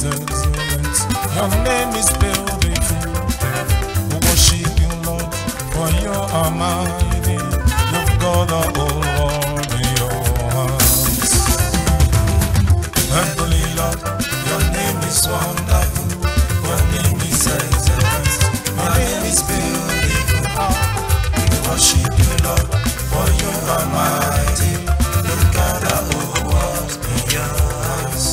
excellent. Your name is beautiful. We worship you, Lord, for you are mighty. You've got the whole world in your hands. Heavenly Lord, your name is wonderful. Your name is excellent. Your name is beautiful. We worship you, Lord, for you are mighty. You've got the whole world in your hands.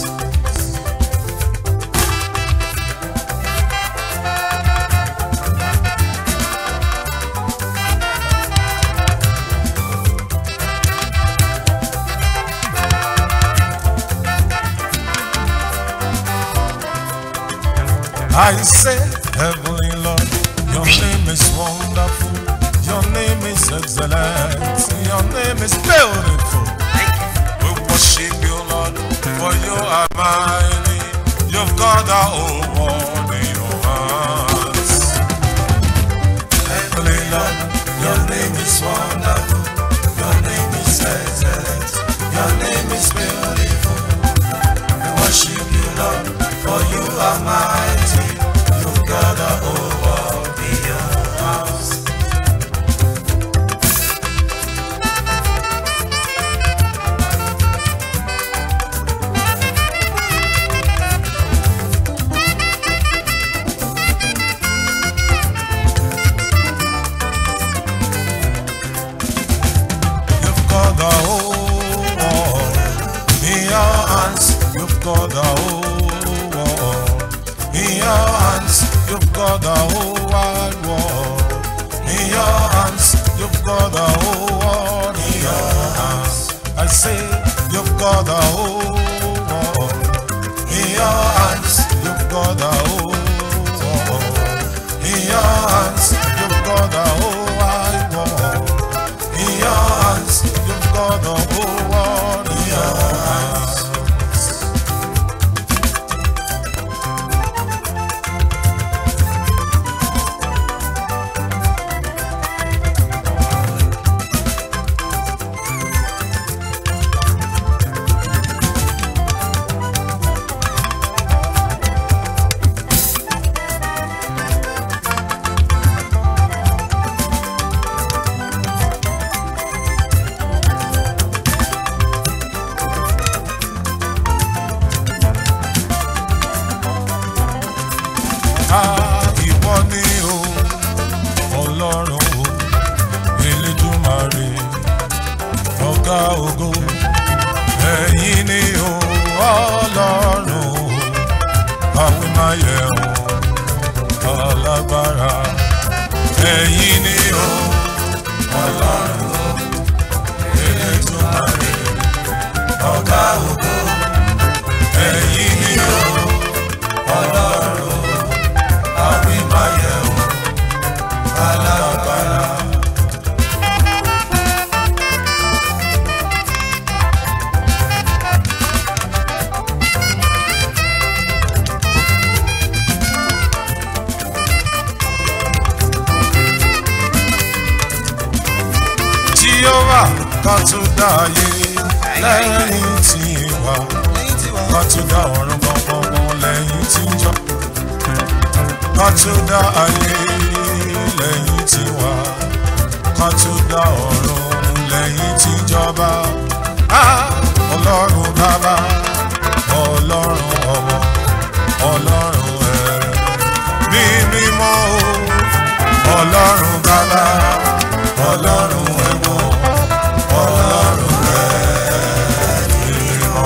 I say, Heavenly Lord, your name is wonderful, your name is excellent, your name is beautiful. We worship you, Lord, for you are mighty. You've got the whole world in your hands. Heavenly Lord, your name is wonderful, your name is excellent, your name is beautiful. We worship you, Lord, for you are mighty. You've got the whole world in your hands. You've got the whole world in your hands. You've got the whole world in your hands. You've got the whole wide world in your hands. You've got the whole world in your hands. I say you've got the whole world in your hands. You've got the whole world in your hands. You've got the whole wide world in your hands. You've got the whole world in your hands. Ah, ìwọ ni o ọlọ́run o elédùmarè ọ̀gá ògo ẹ̀yin ni o ọlọ́run o àwìmáyẹ̀wò alágbára ẹ̀yin ni o ọlọ́run o elédùmarè ọ̀gá ògo ẹ̀yin ni o ọlọ́run o àwìmáyẹ̀wò alágbára. Jehovah ká tún dá ayé lẹ́yìn tí wà ká tún dá ọ̀run gbọ̀ngbọ̀ngbọ̀n lẹ́yìn tí ń jọ ká tún dá ayé lẹ́yìn tí wà ká tún dá ọ̀run lẹ́yìn tí ń jọba Ah, ọlọ́run bàbá ọlọ́run ọmọ ọlọ́run ẹ̀ ní mímọ́ o ọlọ́run bàbá ọlọ́run ẹ̀mọ́ ọlọ́run ẹ̀ ní mímọ́.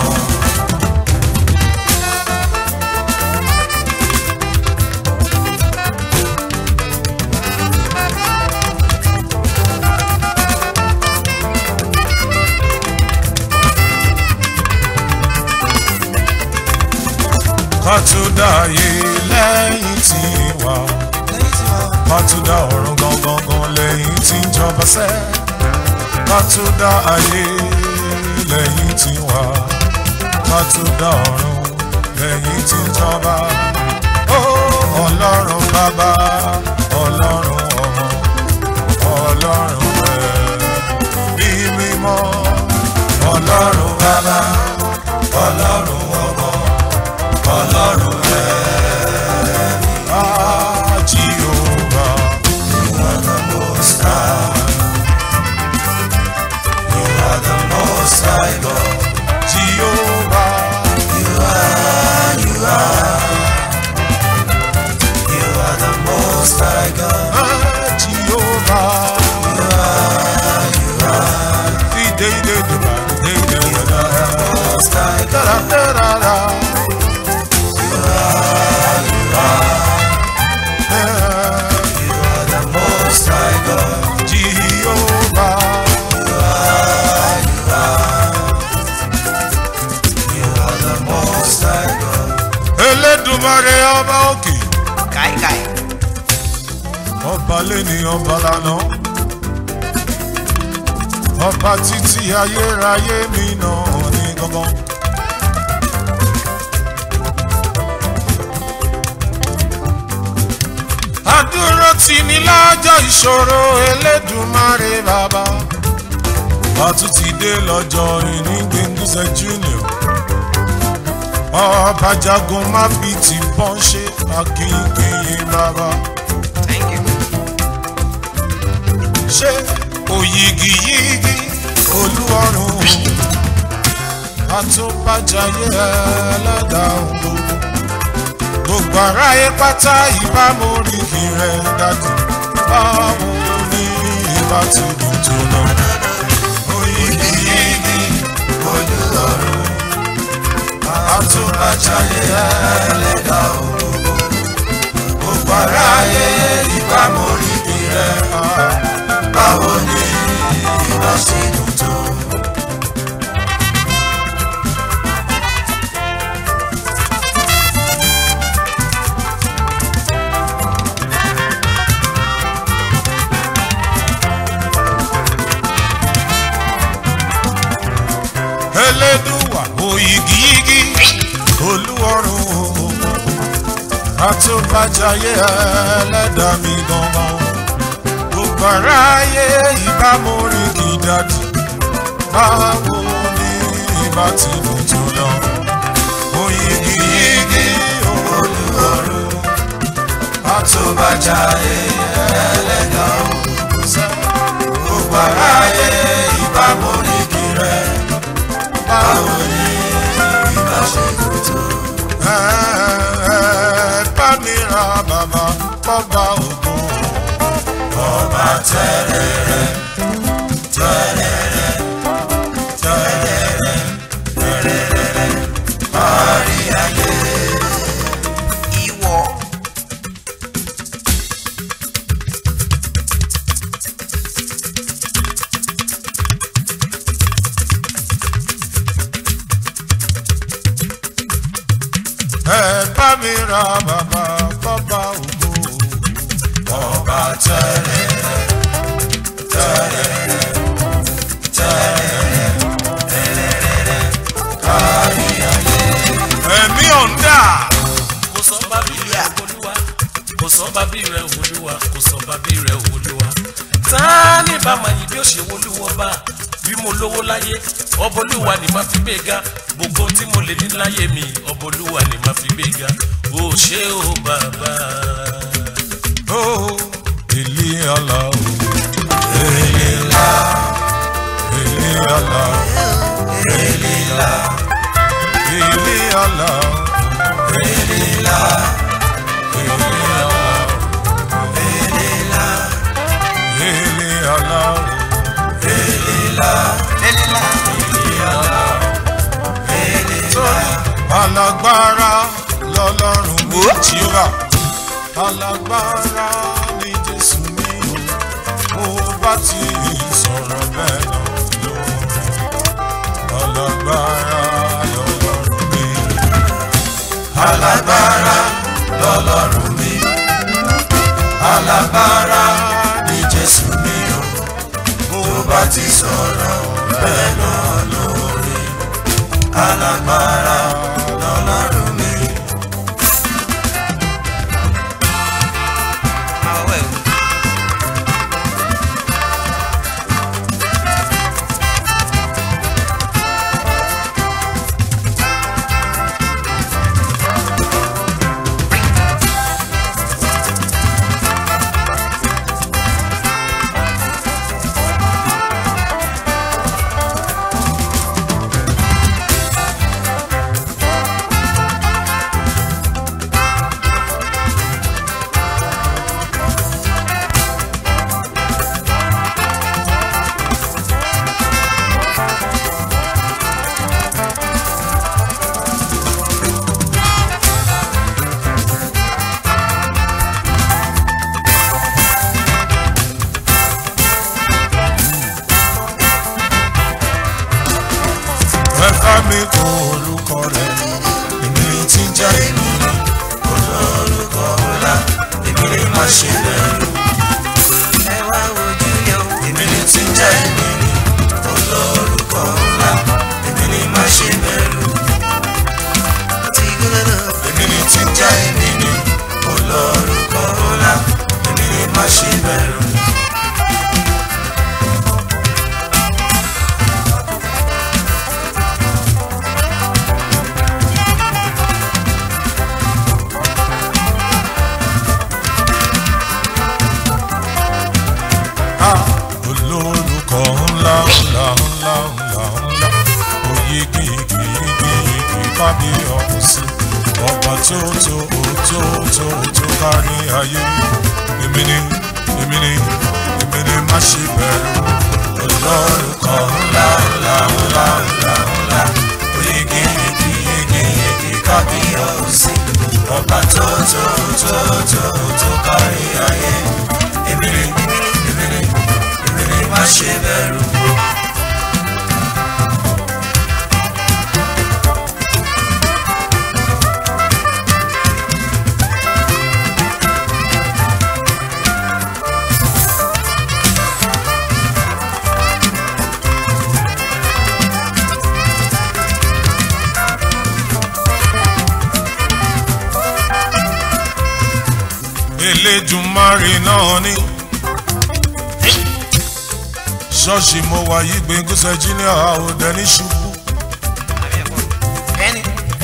ká tún dá ayé lẹ́yìn tí wà ká tún dá ọ̀run gangan lẹ́yìn tí ń jọba sẹ́ ká tún dá ayé lẹ́yìn tí wà ká tún dá ọ̀run lẹ́yìn tí ń jọba ó ọlọ́run bàbá ọlọ́run ọmọ ọlọ́run ẹ̀ bí mímọ́ ọlọ́run bàbá ọlọ́run ọmọ ọlọ́run Èdùmàrè ọba òkè káìkáì ọba lẹ́ni ọba lánà ọba títí ayérayé mi náà ní gangan. àdúró tì ní lọ́jọ́ ìṣòro Elédùmarè bàbá ọtún ti dé lọ́jọ́ ìní Gbẹ́ngúsẹ̀ junior ọba jagun má fi ti bọ́n ṣe akínkínyìn bàbá. thank you. ṣé òyìgìyìgì olúọrùn àtúbàjáyé ẹlẹ́dàá ògbó gbogbo aráyé pátá ìbámu oríkì rẹ̀ dájú báwo ni ìbá ti dùn tó lọ. òyìgìyìgì olúọrùn àtúbàjáyé ẹlẹ́dàá ògbó gbogbo aráyé ìbámu oríkì rẹ̀ báwo ni ìbá ti dùn tó. Elédùwà òyìgìyìgì olúwọ̀run àtúbàjáyé ẹlẹ́dàá mi gangan gbogbo aráyé ìbámu rí kì í dájú báwo ni ìbá ti dùn tó lọ. òyìgìyìgì olúwọ̀run àtúbàjáyé ẹlẹ́dàá òkúsẹ́ gbogbo aráyé ìbámu rí kì í rẹ̀ báwo ni ìbá ṣe dùn tó. ẹ ẹ bá mi ra bàbá bọ́ba ògùn ọba tẹrẹrẹ tẹrẹrẹ tẹrẹrẹ tẹrẹrẹ parí ayé. ìwọ ẹ bá mi ra bàbá bọ́ba ògo ọba tẹrẹrẹ tẹrẹrẹ tẹrẹrẹ tẹrẹrẹ parí ayé. ẹ̀mí ọ̀ndà. kò sọ bábí rẹ olúwa kò sọ bábí rẹ olúwa kò sọ bábí rẹ olúwa tá ní bàmà yìí bí ó ṣe wolúwọ bá bí mo lówó láyé ọbọlúwa ni màá fi gbéga gbogbo tí mo lè ní láyé mi ọbọlúwa ni màá fi gbéga ó ṣé o bàbá. Oh, ilé ọlá o. Ilé ńlá. Ilé ọlá o. Ilé ńlá. Ilé ọlá o. Ilé ńlá. Ilé ọlá o. Ilé ńlá. Ilé ọlá o. Ilé ńlá. lẹ́lẹ́lá Torí alágbára lọ́lọ́run mi jíra. Alágbára ni Jésù mi o. Mo bá ti sọ̀rọ̀ bẹ́ẹ̀ náà lóhùn. Alágbára lọ́lọ́run mi. Alágbára lọ́lọ́run mi. Alágbára ni Jésù mi o. Mo bá ti sọ̀rọ̀ bẹ́ẹ̀ náà lórí. Alágbára lọ́lọ́run mi. àwọ̀ ẹ̀ tó tó tó tó tó kárí ayé èmi ni èmi ni èmi ni má ṣe bẹ̀rù ọlọ́run kan ńlá ńlá ńlá ńlá ńlá yege yege yege yege kábíyèsí ọba tó tó tó tó tó kárí ayé èmi ni èmi ni èmi ni má ṣe bẹ̀rù. elédùnmarè náà ni. ṣọ́ọ̀ṣì mo wà yí gbẹ̀ngúsẹ̀ junior àwòdẹ ní ṣubú. Bẹ́ẹ̀ni.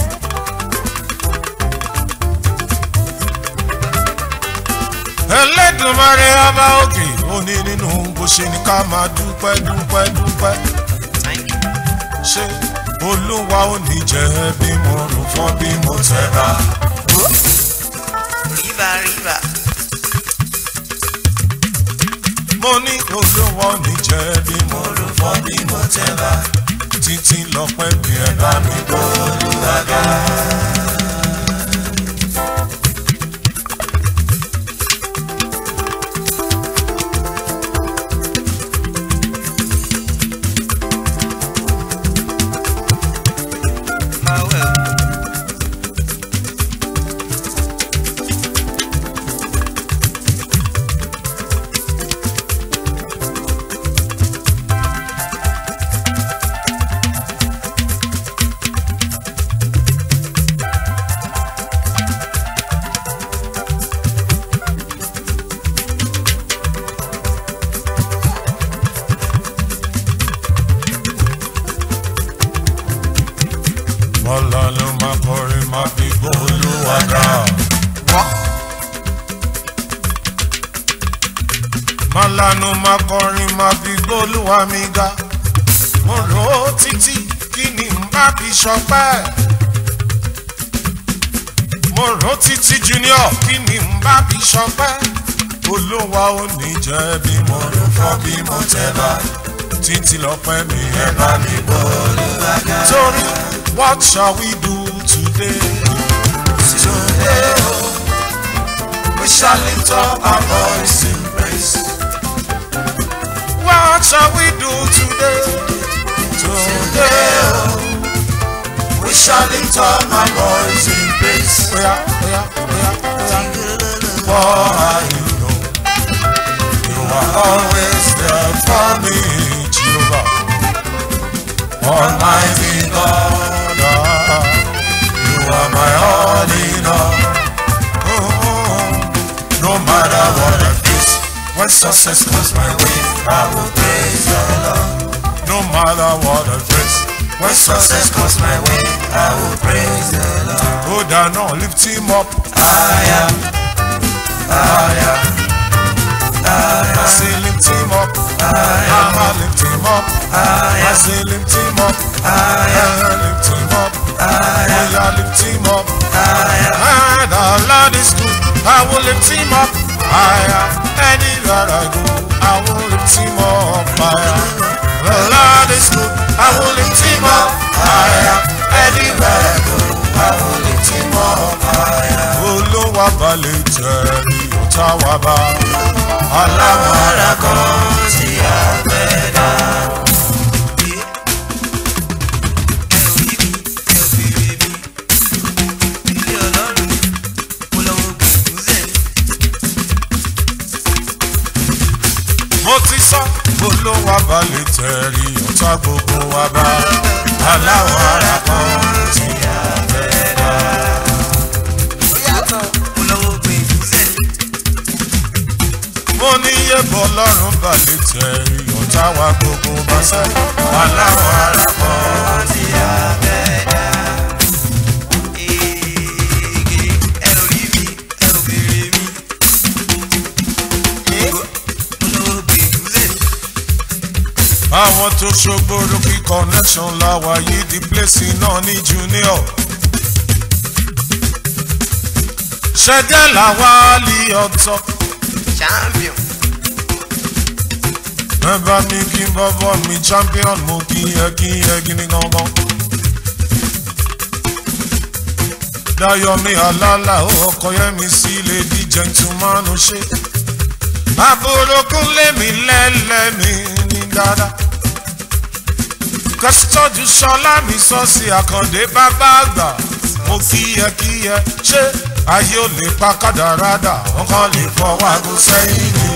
elédùnmarè ọba òkè ó ní nínú bó ṣe ní ká máa dúpẹ́ dúpẹ́ dúpẹ́. Thank you. ṣé olúwa ò ní jẹ́ bí mo rò fọ́ bí mo tẹ̀ bá. Riva, riva. mo ní olúwa ò ní jẹ́ bí mo rò fọ́ bí mo tẹ̀ bá. títí lọ́pẹ́ bí ẹ bá mi gbọ́ olúwa ga. Ah, well. Bọ́lá ló máa kọrin máa fi gbọ́ olúwa ga. Málánú máa kọrin máa fi gbọ́ olúwa mi ga. Mo rò ó títí kí ni n bá fi ṣọpẹ́. Mo rò ó títí junior kí ni n bá fi ṣọpẹ́. Olúwa ò ní jẹ́ bí mo rò fọ́ bí mo tẹ́ bá. Títí lọ́pẹ́ mi ẹ bá mi gbọ́ olúwa ga. Torí what shall we do today? Today, oh, we shall lift up our voice in praise. What shall we do today? Today, oh, we shall lift up our voice in praise. Oh yeah, oh yeah, oh yeah, oh yeah. For you know, you are always there for me, Jehovah. Almighty God, ah, you are my all in all. Oh, no matter what I face, when success comes my way, I will praise the Lord. No matter what I face, when success comes my way, I will praise the Lord. Oh, down, no, lift him up. I am, I am, I say lift him up. I am, lift him up. I say lift him up. I lift him up. I lift him up. And the Lord is good. I will lift him up. Higher. Anywhere I go, I will lift him up. Higher. The Lord is good. I will lift him up. Higher. Anywhere I go, I will lift him up. Higher. Olúwa balẹ̀ jẹ́ ní ọ̀tá wa bá. Aláwọ̀ ara kan tí a fẹ́ dá. mo ti sọ olówó abalẹ̀ tẹ̀rí ọ̀tá gbogbo wa bá aláwọ̀ ara kan tí a fẹ́ dá. mo ní yébọ̀ ọlọ́run balẹ̀ tẹ̀rí ọ̀tá wa gbogbo bá sẹ́ aláwọ̀ ara kan tí a fẹ́ dá. àwọn tó ṣògbóró kí connection láwa yìí di place náà ní junior. ṣẹ́jẹ́ làwálì ọ̀tọ̀. champion ẹ bá mi kí bọ́bọ́ mi champion mo kí ẹ kí ẹ gidi gangan. Dayomi Alala ọkọ yẹn mi sí lady gentleman ṣe. Àbúrò kúnlé mi lẹ́lẹ́mi ní dáadáa. Kẹ́sítọ́jú Ṣọlá mi sọ sí Àkàndé bàbá àgbà. Mo kí ẹ kí ẹ ṣé ayé ò lè pa kádàrádà, wọ́n kàn lè fọwọ́ aago sẹ́yìn ni.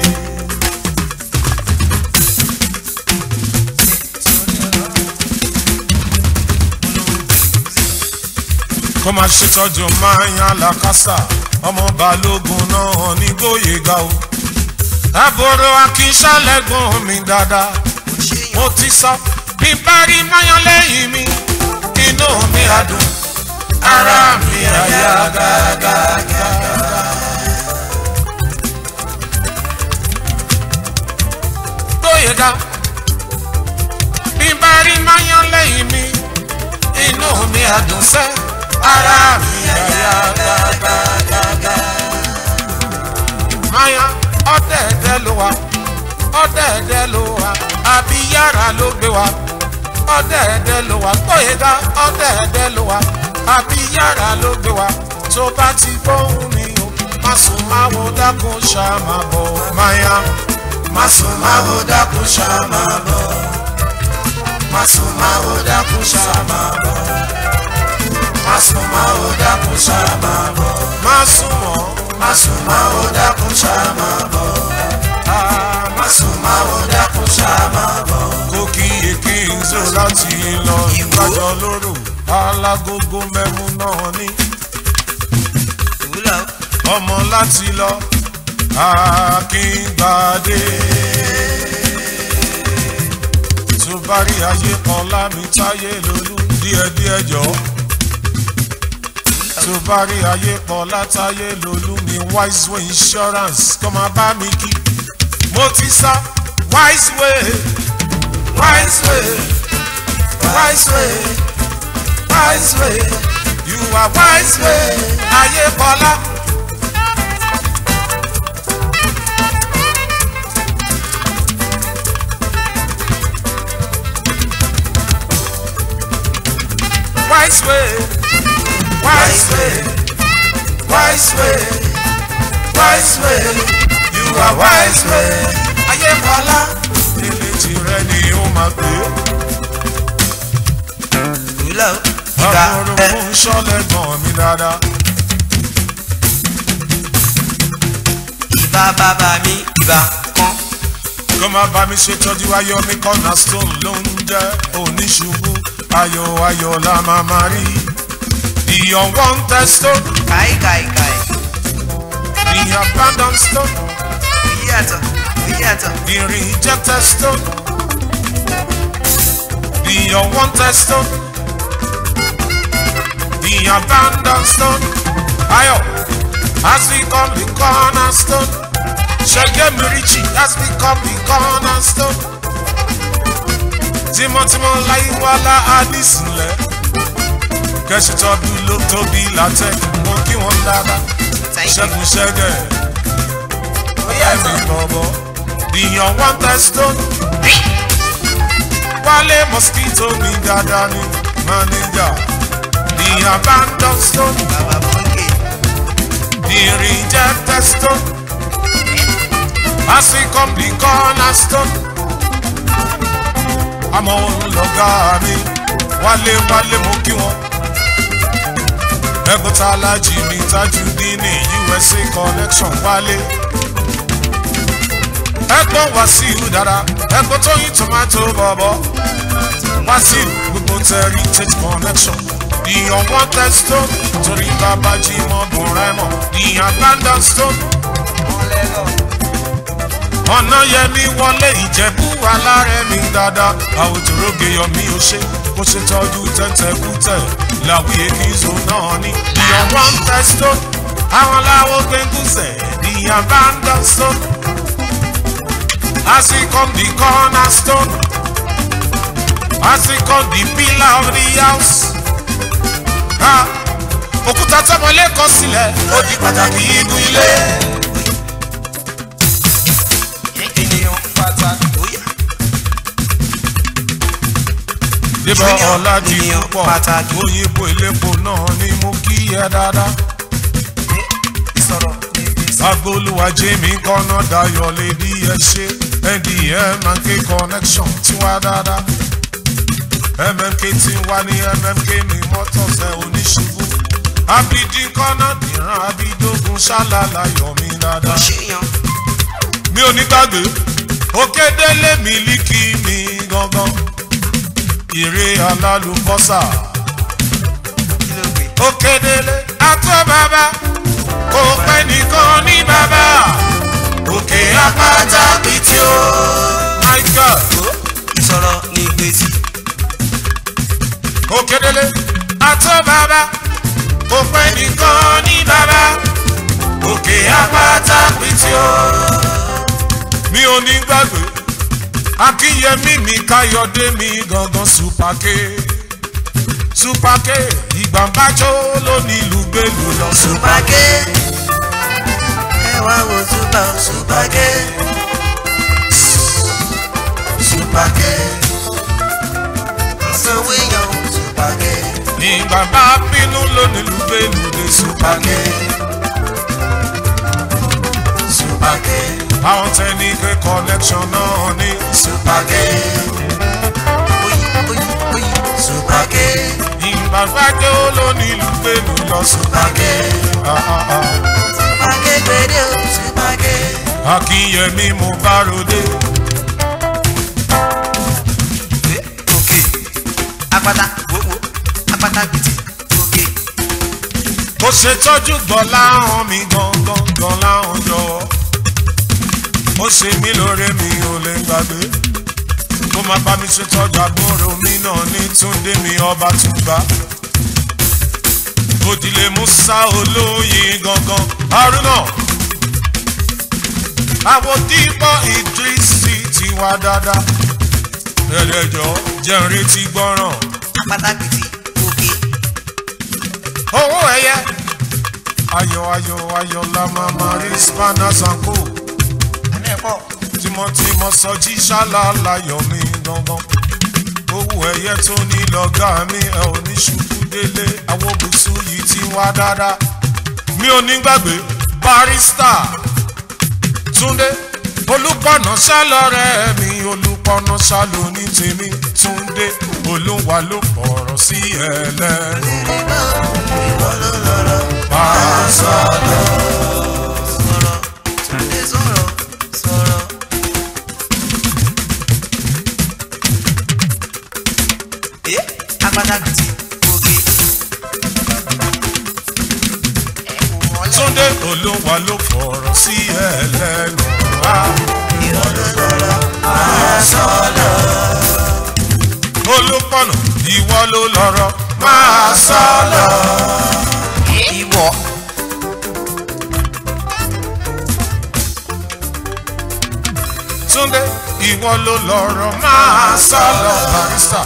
kó máa ṣètọ́jú máa yan làkàṣà ọmọ balógun náà ní gbóyèga o. àbúrò akínṣàlẹ́gùn mi dáadáa mo ti sọ bí bá rí máyán lẹ́yìn mi inú mi á dùn ara mi á yá gágágá. gbóyèga bí bá rí máyán lẹ́yìn mi inú mi á dùn sẹ́ ara mi á yá gágágá. Maya ọ̀dẹ̀ẹ̀dẹ̀ ló wà ọ̀dẹ̀ẹ̀dẹ̀ ló wà àbí yàrá ló gbé wa ọ̀dẹ̀ẹ̀dẹ̀ ló wà gbóyèga ọ̀dẹ̀ẹ̀dẹ̀ ló wà àbí yàrá ló gbé wa tó bá ti gbóhùn mi o má sùn má wo dákun ṣá máa bọ̀ Maya má sùn má wo dákun ṣá máa bọ̀ má sùn má wo dákun ṣá máa bọ̀ má sùn má wo dákun ṣá máa bọ̀ má sùn mọ́ má sùn má wo dákun ṣá máa bọ̀ má sùn má wo dákun ṣá máa bọ̀. kókì èké ń zò láti lọ ìgbàjọ lóró alágógó mẹ́mú náà ní ìwúlò ọmọ láti lọ akíngbadé tó bá rí ayé kan lámì táyé lólú díẹ̀díẹ̀ jọ tó bá rí ayé kan látàyé lólú mi wise way insurance kọ́ máa bá mi kí mo ti sá wise way wise way wise way wise way you are wise way ayé kọ́lá. wise way, wise way, wise way, wise way. You are wise way. Ayé kọ́lá. Ilé tirẹ̀ ni ó máa gbé. ìwúlò ìgbà Àwọn ẹ orogún ṣọ́lẹ̀ gan mi dáadáa. ìbá bàbá mi ìbá kan Kó má bá mi ṣètọ́jú ayọ̀ mi cornerstone ló ń jẹ́ oníṣubú. Ayọ̀ ayọ̀ la máa máa rí. The unwanted stone, káì káì káì the abandoned stone, èyí yàtọ̀ èyí yàtọ̀ the rejected stone, the unwanted stone, the abandoned stone. Ayo, has become the cornerstone. Ṣẹ́gẹ́ Mirichi has become the cornerstone. Tímọ́tímọ́ láyé wálá Adísìnlẹ̀. Kẹ́sìtọ́bí ló tóbi látẹ̀, mo kí wọ́n dáadáa. thank you Ṣẹ́gun ṣẹ́gẹ̀. Ẹ̀mí bọ̀bọ̀. The unwanted stone. Wálé mosquito mi dáadáa ni manager. The abandoned stone. bàbá bọ́ńkì The rejected stone. As we come the cornerstone. Àmọ́ òun lọ̀gá mi. Wálé wálé mo kí wọn. Ẹ̀gbọ́n tá a lájì mi tájú dín ní USA connection wálé. Ẹ̀gbọ́n Wàsíù dára. Ẹ̀gbọ́n Tóyìn tomato bọ̀bọ̀. Wàsíù gbogbo tẹ̀rí tate connection. The unwanted stone. Torí bàbá jí mọ́ bùn rẹ̀ mọ̀. The abandoned stone ọ̀nà yẹmi wọlé ìjẹ̀bú alárẹ̀ mi dáadáa àwòtòrógè yọmí ó ṣe bó ṣe tọ́jú tẹ́tẹ́kútẹ̀ làwí èkìzó náà ní. ìyàwó ń tẹ́sítọ́ àwọn làwọn gbẹ̀ngùsẹ̀ the abandoned stone as we come the cornerstone as we come the pillar of the house. Ah, òkúta tọmọlé kọ sílẹ̀ ó di pàtàkì inú ilé. ènìyàn pàtàkì bóyá. débọ̀ Junior, ọ̀làjì ènìyàn púpọ̀ pàtàkì. òyìnbó ilépo náà ni mo kí ẹ dáadáa. ìsọ̀rọ̀ ní gbèsè. agbóluwa jẹ́mi kọ́nà dayọ̀ lédi ẹ ṣe ndm and k connection tiwa dáadáa. mmk ti wá ní mmk mi motors ẹ oníṣubú. abidin kọ́nà dìran abidogun ṣálálá yọ̀ mí dáadáa. ṣéyàn mi ò ní gbàgbé òkèdélé mílíkì mi gangan ìrè alálùbọ́sà kí ló gbé. òkèdélé àtọ́ bàbá kò pẹ́ nìkan ní bàbá òkè apáta pìtì ó my god ìsọ̀rọ̀ ní gbèsè. òkèdélé àtọ́ bàbá kò pẹ́ nìkan ní bàbá òkè apáta pìtì ó mi ò ní gbàgbé akínyẹmí mi káyọdé mi gangan supake supake ìgbàmbájọ lónílù gbèlú lọ supake ẹ wá wo supa supake supake sanwó èèyàn supake ìgbàmbá bínú lónílù gbèlú dé supake supake àwọn tẹnike connection náà ní supake oyi oyi oyi supake ìgbàmbájọ lónílù gbèlú lọ supake supake supake gbèdé o supake. akínyẹmí mo bá ròde òkè apata wowo apata gbèsè òkè mo ṣètọ́jú gbọ́lá hàn mí gangan gbọ́lá hàn jọ̀wọ́ ó ṣe mí lóore mi ò lè gbàgbé kó má bá mi ṣètọ́jú àbúrò mi náà ní túndé mi ọba túgbà òdìlé musa olóyin gangan haruna àwòdìpọ̀ ìdírísì ti wá dáadáa ẹ̀ẹ́dẹ̀jọ́ jẹ́ ń retí gbọ́ràn apata gbèsè òkè owó ẹyẹ ayọ̀ ayọ̀ ayọ̀ la máa ma rí spanners and co àná ẹ̀kọ́ tímọ́tímọ́ sọjí ṣáláláyọ̀ mi gangan owó ẹyẹ tó ní lọ́gá mi ẹ ò ní ṣubú délé àwọn bùsù yìí ti wá dáadáa mi ò ní gbàgbé barista túndé olùpọ̀nà ṣálọ́rẹ́ mi olùpọ̀nà ṣálò ní tèmi túndé olúwa ló fọ̀rọ̀ sí ẹlẹ́nu. ìwọ ló lọ́rọ̀ máa sọ̀rọ̀. sọ̀rọ̀ túnde sọ̀rọ̀ sọ̀rọ̀. ẹ apata gbèsè òkè. Túndé olúwa ló fọ̀rọ̀ sí ẹlẹ́nu wá. ìwọ ló lọ́rọ̀ máa sọ̀rọ̀. Olúpọ̀nà ìwọ ló lọ́rọ̀ máa sọ lọ. ìwọ Túndé ìwọ ló lọ́rọ̀ máa sọ lọ. Barista.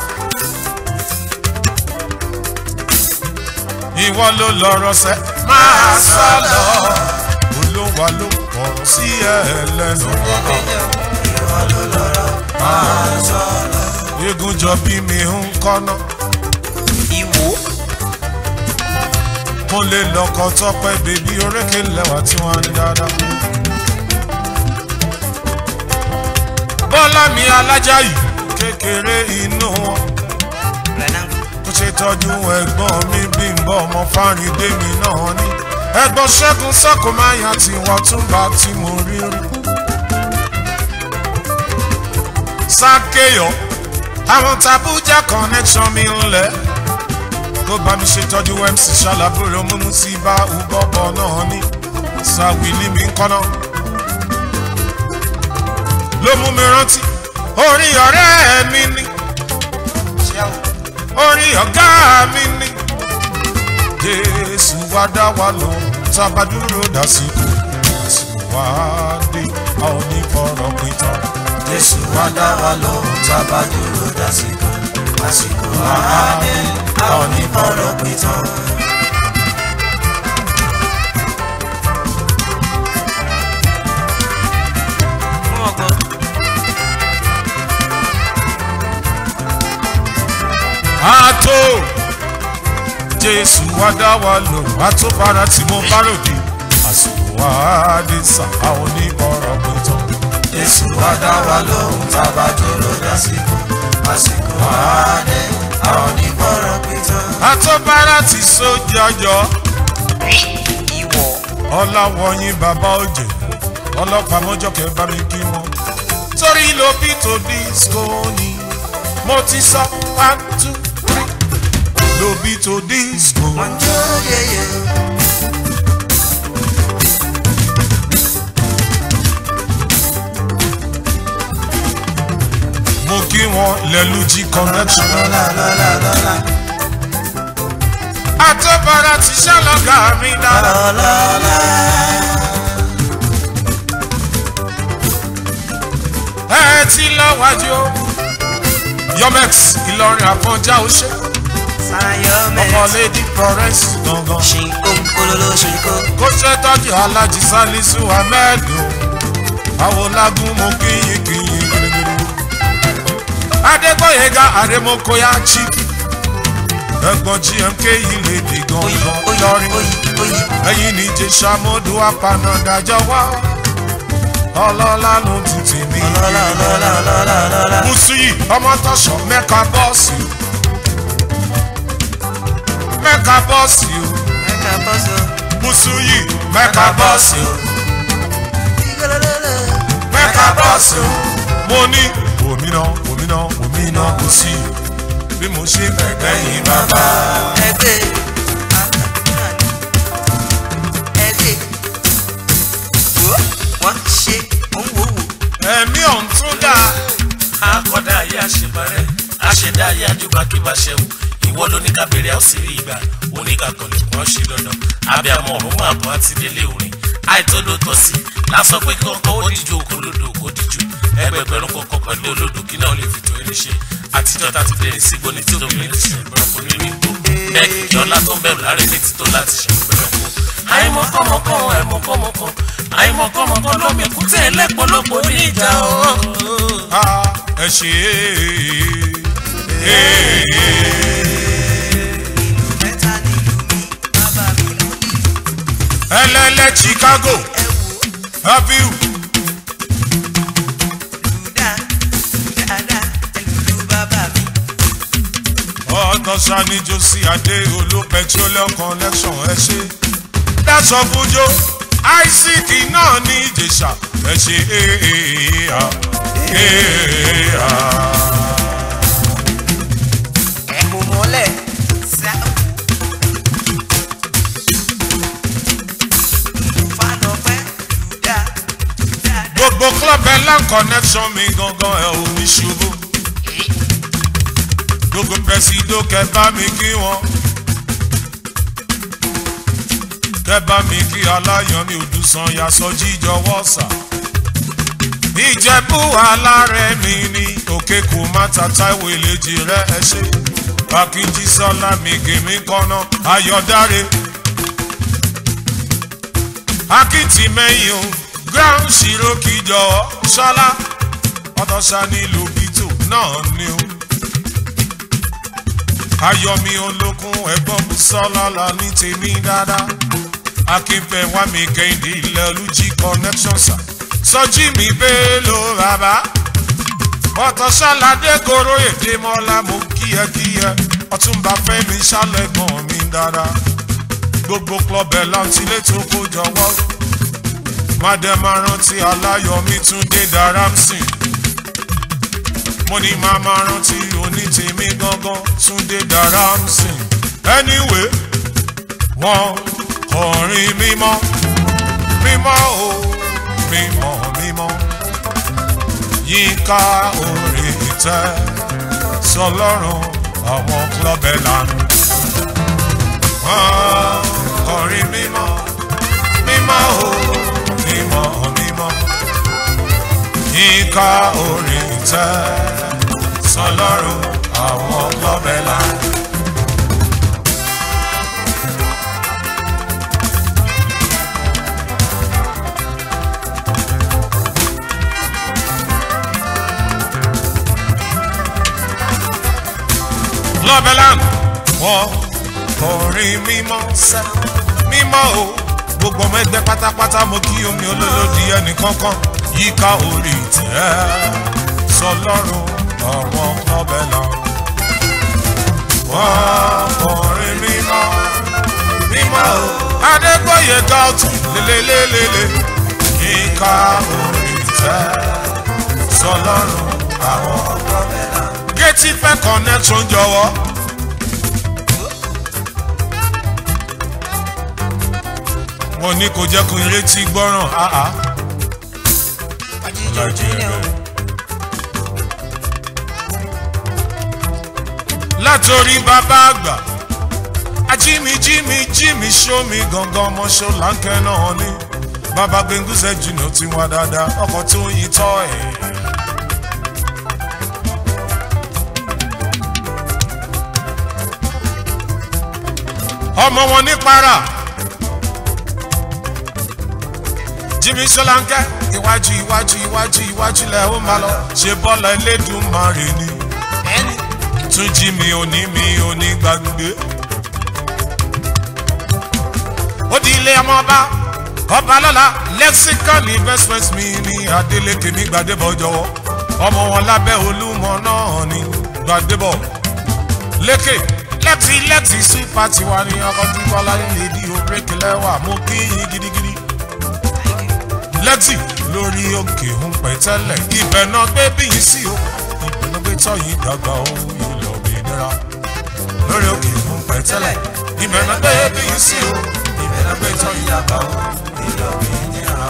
Ìwọ ló lọ́rọ̀ sẹ́ máa sọ lọ. Olúwa ló fọ̀rọ̀ sí ẹlẹ́nu wá. ìwọ ló lọ́rọ̀ máa sọ̀rọ̀. Eégún jọ bí mi ń kọ́nà. ìwọ Mo lè lọ́kọ̀ tọ́pẹ́ bèbí orékè lẹ́wà tí wọ́n á ní dáadáa. Bọ́lá mi alájà yìí kékeré inú wọn. renangu Mo ṣe tọ́jú ẹ̀gbọ́n mi bí n bọ́ ọmọ fárídé mi náà ní. Ẹ̀gbọ́n ṣẹ́gun sọ́kò máa yàn tí wọ́n tún bá tí mo rí rí. Sákéyọ̀ àwọn tàbújá connection mi ń lẹ̀. Tó bá mi ṣe tọ́jú MC ṣàlàbúrò mímú sí bá ubọ́bọ̀ náà ní. Sàwìlì mi ń kọ́nà. Ló mú mi rántí orí ọ̀rẹ́ mi ní ṣíàwó orí ọ̀gá mi ní. Jésù wá dá wa lọ, tábà dúró dásìkò, dásìkò wá dé, a ò ní fọ̀rọ̀ pin tán. jésù wá dá wa lọ tábà dúró dásìkò àsìkò àádé a ò ní fọ̀rọ̀ pé tán. jésù wá dá wa lò wá tó bára tí mo bá ròde àsìkò wá dé sà àwọn oníbọ̀rọ̀ pé tán. Jésù wá dá wa lóhùn tá a bá dúró dásìkò. Àsìkò àádé àwọn onígbọ̀rọ̀ pé tán. àtọ́bára ti sójọjọ Ìwọ. ọláwọ̀yìn bàbá òjè ọlọ́pàá mọ́jọ́kẹ́ bá mi kí wọn. torí ló bí tó disco ni mo ti sọ one two three ló bí tó disco. Wọ́n jó yeye. mo kí wọn lẹ́lújí connection. Lọ́la lọ́la lọ́la. àtọ́bára ti ṣàlọ́gà mi dára. Lọ́la. ẹ ti lọ́wájú o. yomex ìlọrin àfọ̀njá ó ṣe Sayọ̀ ọmọ mẹ́rin. lady florence gangan. Ṣìnkó olólò ṣìnkó. kó ṣe tọ́jú alájí salisu ahmed o. àwọn lágún mo kíyìn kíyìn gírígírí. adégbòyega àrèmọkọyà chief. ẹ̀gbọ́n gmk yìí lè dì Oyi gangan oyi lọ́rin. oyi oyi. ẹ̀yin ní jésà mọ́dún apanadàjọ́ wá. ọlọ́lá ló ti tì mí. Lọ́la lọ́la lọ́la lọ́la. Musuyi ọmọ tọ̀sọ̀ mẹ́ka bọ́ọ̀sì o. mẹ́ka bọ́ọ̀sì o. Mẹ́ka bọ́sọ̀. Musuyi mẹ́ka bọ́ọ̀sì o. Ìgbàlódé. mẹ́ka bọ́ọ̀sì o. mo ní òmìnà òmìnà òmìnà kò sí bí mo ṣe gbẹ̀gbẹ́ yìí bàbá. Ẹgbẹ́. Ẹgbẹ́. Wo wọ́n ṣe òun wò wò. ẹ̀mí ọ̀hún tún dà. akọ́dá ayé àṣebarẹ́ àṣẹdá ayé àdìbàkíbà ṣẹ̀wò ìwọ ló ní kábẹ̀rẹ̀ ọ̀sì rí ìgbà oníkàkọ̀lẹ̀ kan ṣe dandan abiyamọ ọ̀run máa bọ̀ àti délé orin àìtọ́dọ̀ tọ̀ sí lásán pé kọ́kọ́ ó díjú òkú olódò kó díjú ẹgbẹgbẹ̀rún kọ̀ọ̀kan pẹ̀lú olódò kí náà lè fi tó ẹni ṣe àtijọ́ ta ti bẹ̀rẹ̀ sí gbóni tí obìnrin ti ṣe ìgbọ̀nkùn nínú igbó bẹ́ẹ̀ kìkì ọlá tó ń bẹ̀rù láre létí tó láti ṣe ìgbẹ̀rẹ̀kùn àìmọ̀kọ́mọ̀kọ́ àìmọ̀kọ́mọ̀kọ́ àìmọ̀kọ́mọ̀kọ́ lómi kútẹ́ ẹlẹ́pọ̀lọpọ̀ ní ìjà o. Ah, ẹ ṣe é. Mẹ́ta nílùú mi, bàbá mi ló ní. ẹlẹ́lẹ́ chicago Ẹ wò ó. abiu Lùdá, dáadáa, ẹlùlù bàbá mi. ọ̀tọ̀ṣà ni josi adé olú petroleum connection ẹ ṣe dáṣọ fúnjó isaac náà ní ìjẹsà ẹ ṣe éèyà éèyà. Ẹ kò mọ́lẹ̀. Sá. Fálọ́pẹ́, lùdá, dáadáa. gbogbo club elan connection mi gangan ẹ ò ní ṣubú gbogbo pẹ̀sìdó kẹbá mi kí wọn kẹbá mi kí aláyàn mi òdùsàn yasọ jíjọ wọ́sà ìjẹ̀bú alárẹ̀ mi ní òkè kò má ta táìwò ìlejì rẹ ẹ ṣe bákíjí sọlá mi gèmí kọ́nà ayọ̀dáre akitì mẹ́yìn o ground zero kìjọ ṣọlá ọ̀dọ́sá ní lobito náà ni o ayọ̀mí olókun ẹ̀gbọ́n sọlá la ní tèmi dáadáa akínfẹ́ wá mi kẹ́hìndé ilẹ̀ olùjí connection sà sọjí mi bẹ́ẹ̀ ló bàbá ọ̀tọ̀ṣáládé koro èdè mọ́lá mo kíyẹkíyẹ ọtúnba fẹ́mi ṣálẹ̀gbọ́n mi dáadáa gbogbo club ẹ̀ láti létò kó jọwọ́ mádẹ́mà rántí aláyọ̀mí túndé dáramsìn mo ní màmá rántí onítèmi gángan túndé dáramsìn anyway wọn kọrin mímọ́ mímọ́ o mímọ́ mímọ́ yíká orí ìtẹ́ sọlọ́run àwọn club ẹ̀ lánàá wọ́n kọrin mímọ́ mímọ́ o mímọ́ mímọ́ yíká orí ìtẹ́ sọlọ́run àwọn lọ́bẹ̀lá. lọ́bẹ̀lá wọ́n kọrin mímọ́ sẹ́ mímọ́ o gbogbo ọmọ ẹgbẹ́ pátápátá mo kí omi olólòdì ẹnì kankan yíká orí tẹ́ sọlọ́run ọ̀wọ́ ọbẹ̀ lọ. wọ́n kọrin mímọ́ mímọ́ o adégbòye gàùtù lélelélele yíká orí tẹ́ sọlọ́run àwọn ọbẹ̀ lọ. gétí fẹ́ connection jọ̀wọ́. wọn ní kò jẹ́ kó n retí gbọ́ràn áá. Àjíjọ junior. látòrí bàbá àgbà ajími jími jími sómi gangan ọmọ ṣọláńkẹ́ náà ní bàbá gbẹngúsẹ jùnà tí wọn dáadáa ọkọ̀ tó yin tọ́ ẹ̀. ọmọ wọn ní para jími ṣọláńkẹ́ iwájú iwájú iwájú iwájú lẹ ó máa lọ ṣe bọ́ọ̀lù ẹlẹ́dùnmarè ni Ẹni tún jí mi òní mi òní gbàgbé. ó di ilé ọmọọba ọba lọ́la lexicon investment mi ní adeleke ní gbadébọ̀ jọ̀wọ́ ọmọ wọn lábẹ́ olúmọ náà ní gbadébọ̀ lékè lẹ́tì lẹ́tì super tiwa ní ọkọ̀ tí bọ́lá nílé di òbrékè lẹ́wà mo kí yín gidigidi lẹ́tì lórí òkè ń pẹ́ tẹ́lẹ̀ ibẹ̀ náà gbé bí yín sí o ibẹ̀ náà gbé tọ́ yín dàgbà o ilẹ̀ òmìnira lórí òkè ń pẹ́ tẹ́lẹ̀ ibẹ̀ náà gbé bí yín sí o ibẹ̀ náà gbé tọ́ yín dàgbà o ilẹ̀ òmìnira.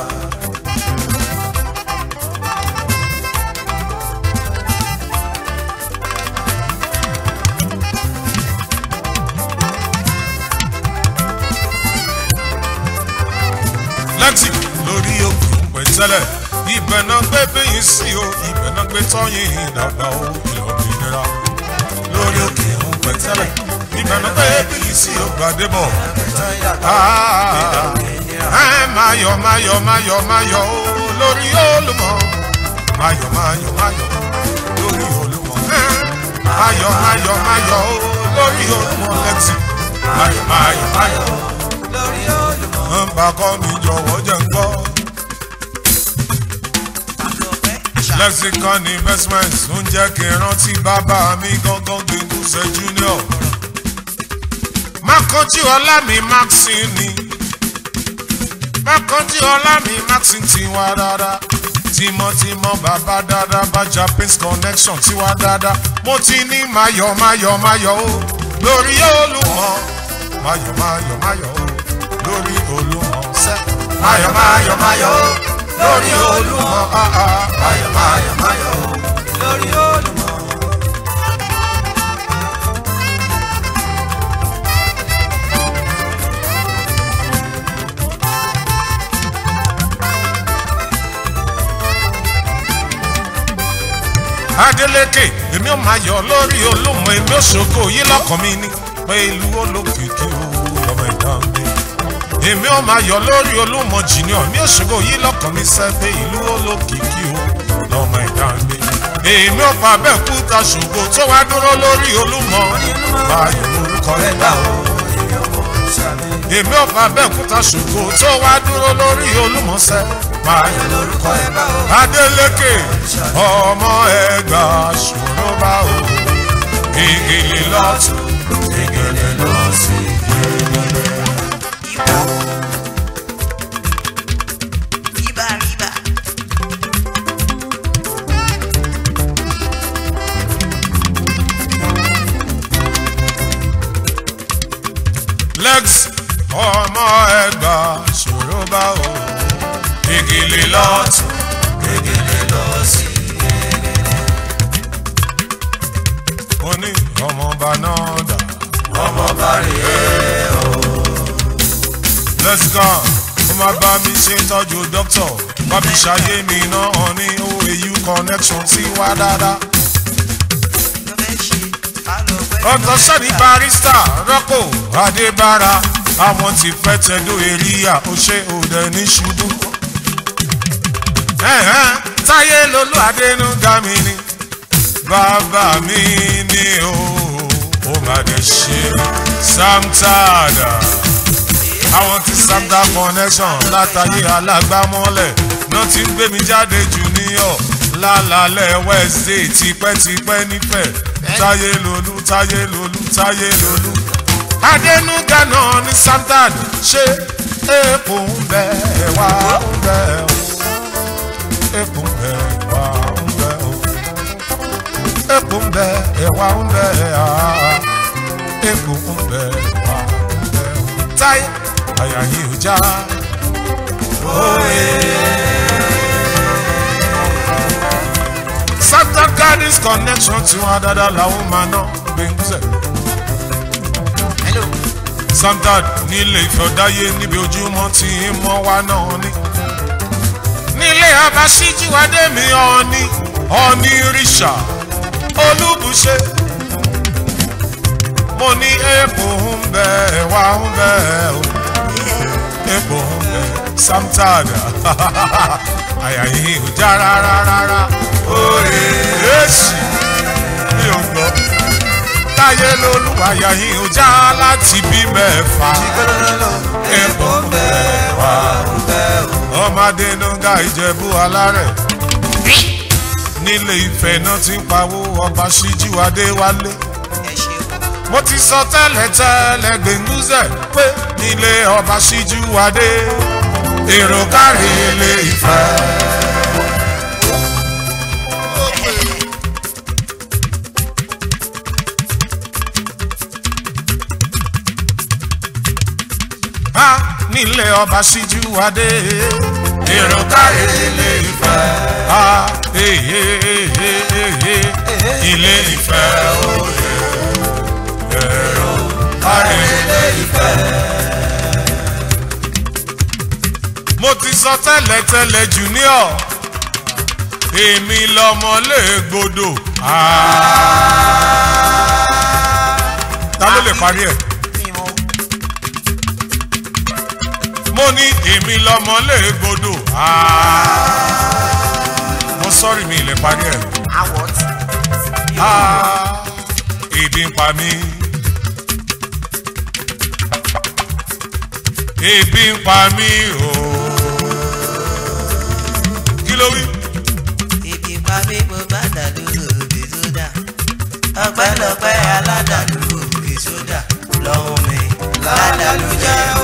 lẹ́tì lórí òkè ń pẹ́ tẹ́lẹ̀ ibẹ̀ náà gbé bí yín sí o ibẹ̀ náà gbé tọ́ yín dàgbà o ilẹ̀ òmìnira lórí òkè ń pẹ́ tẹ́lẹ̀ ibẹ̀ náà gbé bí yín sí o gbàdébọ̀. ẹ̀tọ́ ìyàtọ̀. ẹ máa yọ̀ máa yọ̀ máa yọ̀ máa yọ̀ o lórí olùmọ̀ máa yọ̀ máa yọ̀ máa yọ̀ lórí olùmọ̀ ẹ máa yọ̀ máa yọ̀ máa yọ̀ o lórí olùmọ̀ lẹ́tì máa yọ̀ máa yọ̀ máa yọ̀ Lórí olùmọ̀. ń bá kọ́ mi jọ̀wọ́ jẹ́ ń gbọ́. Àlọ́pẹ́ ṣá. lexicon investments ń jẹ́ kí n rántí bàbá mi gángan gbẹ̀ngùsẹ̀ junior. mákànjú ọlá mi maxine ni mákànjú ọlá mi maxine ti wá dáadáa tímọ́tímọ́ bàbá dáadáa bá japanese connection ti wá dáadáa mo ti ní mayọ̀ mayọ̀ mayọ̀ o lórí olùmọ̀ mayọ̀ mayọ̀ mayọ̀ o lórí olùmọ̀ sẹ́ mayọ̀ mayọ̀ mayọ̀ o lórí olùmọ̀ ah ah mayọ̀ mayọ̀ mayọ̀ o. Lórí olùmọ̀. Adeleke èmi ò máa yọ̀ lórí olómọ èmi ò ṣògo yìí lọ́kàn mi ni pé ìlú olókìkí o lọ́mọ ìdán mi. Èmi ò máa yọ̀ lórí olómọ jìnnìọ̀ mi ò ṣògo yìí lọ́kàn mi sẹ́ pé ìlú olókìkí o lọ́mọ ìdán mi. Èmi ò pa bẹ́ẹ̀ kúta ṣògo tó wá dúró lórí olómọ báyọ̀ lórúkọ rẹ̀ dá o. Èmi ò pa bẹ́ẹ̀ kúta ṣògo tó wá dúró lórí olómọ sẹ́ báyọ̀ lórúkọ rẹ̀ dá o. Adeleke ọmọ ẹgbà ṣòro bá o gègèlè lọ́tún gègèlè lọ́sí. Ibà. Ibà ibà. legs ọmọ ẹgbà ṣòro bá o gègèlè lọ́tún gègèlè lọ́sí. mo ní ọmọọba náà dà ọmọọba rèé o. let's go ó máa bá mi ṣe tọ́jú dókítà bá mi ṣàyé mi náà ní oau connection tí wá dáadáa. Ló fẹ́ ṣe. Àlọ́pẹ́. ọ̀tọ̀ sẹ́ni barista rọ́pò adébára àwọn ti fẹ́ tẹ̀dó eríyà ó ṣe òde ní ṣubú. Ẹ̀hẹ́n, táyé lolú adénúgá mi ni bàbá mi ni o ó máa dé ṣe samtada àwọn tí samta connection látàyè alágbámọ́lẹ̀ náà ti ń gbé mi jáde jù níyọ̀ lálàálẹ̀ wednesday tipẹ́tipẹ́ nífẹ̀ẹ́ táyé lolú táyé lolú táyé lolú adẹnuga náà ní samtad ṣé èèpo ń bẹ ẹwà ń bẹ o èèpo ń bẹ ẹwà ń bẹ o èèpo ń bẹ ẹwà ń bẹ a èèpo ń bẹ ẹwà ń bẹ o táyé àyà yìí ò já samtad gardens connection tí wọn dáadáa làwọn máa ná gbẹngúsẹ hello samtad nílé ìfọ̀dáyé níbi ojúmọ́ tí ń mọ́ wá náà ní. nílé abasíjíwádé mi ọ̀ọ́ni ọ̀ọ́ni ríṣà olúbùṣe. mo ní èèpo ń bẹ ẹ̀wà ń bẹ o èèpo ń bẹ samtad àyà yìí ò já rárá rárá òrè èsì mi ò gbọ́ táyé lolúwàyà yìí ò já láti bí mẹ́fà. ìgbẹ́lẹ́lọ́ Èèpo ń bẹ wà ń bẹ o. ọmọdé nuga ìjẹ̀bú alárẹ̀. nílé ìfẹ́ náà ti ń pawó ọba ṣíjú adéwálé. ẹ ṣeun. mo ti sọ tẹ́lẹ̀ tẹ́lẹ̀ gbẹ̀ngúzẹ̀ pé nílé ọba ṣíjú adé. èrò kárí ilé ìfẹ́. a nílé ọba ṣíjú adé. èrò kárí ilé ìfẹ́. a èyí ilé ìfẹ́ òye. èrò kárí ilé ìfẹ́. mo ti sọ tẹ́lẹ̀ tẹ́lẹ̀ junior èmi lọmọ lè gbọdọ̀. ta ló lè parí ẹ̀. mímú mo ní èmi lọmọ lè gbọdọ̀. mo sọ́ọ̀rì mi ilẹ̀ parí ẹ̀. àwọ̀ tí. Ah, ebi ń pa mí. ebi ń pa mí o. kí ló wí. ibi pa mí mo bá dàlú òbí sódà ọpẹ́lọpẹ́ aládàlú òbí sódà lọ́hùn mi ládàlú jẹ́ o.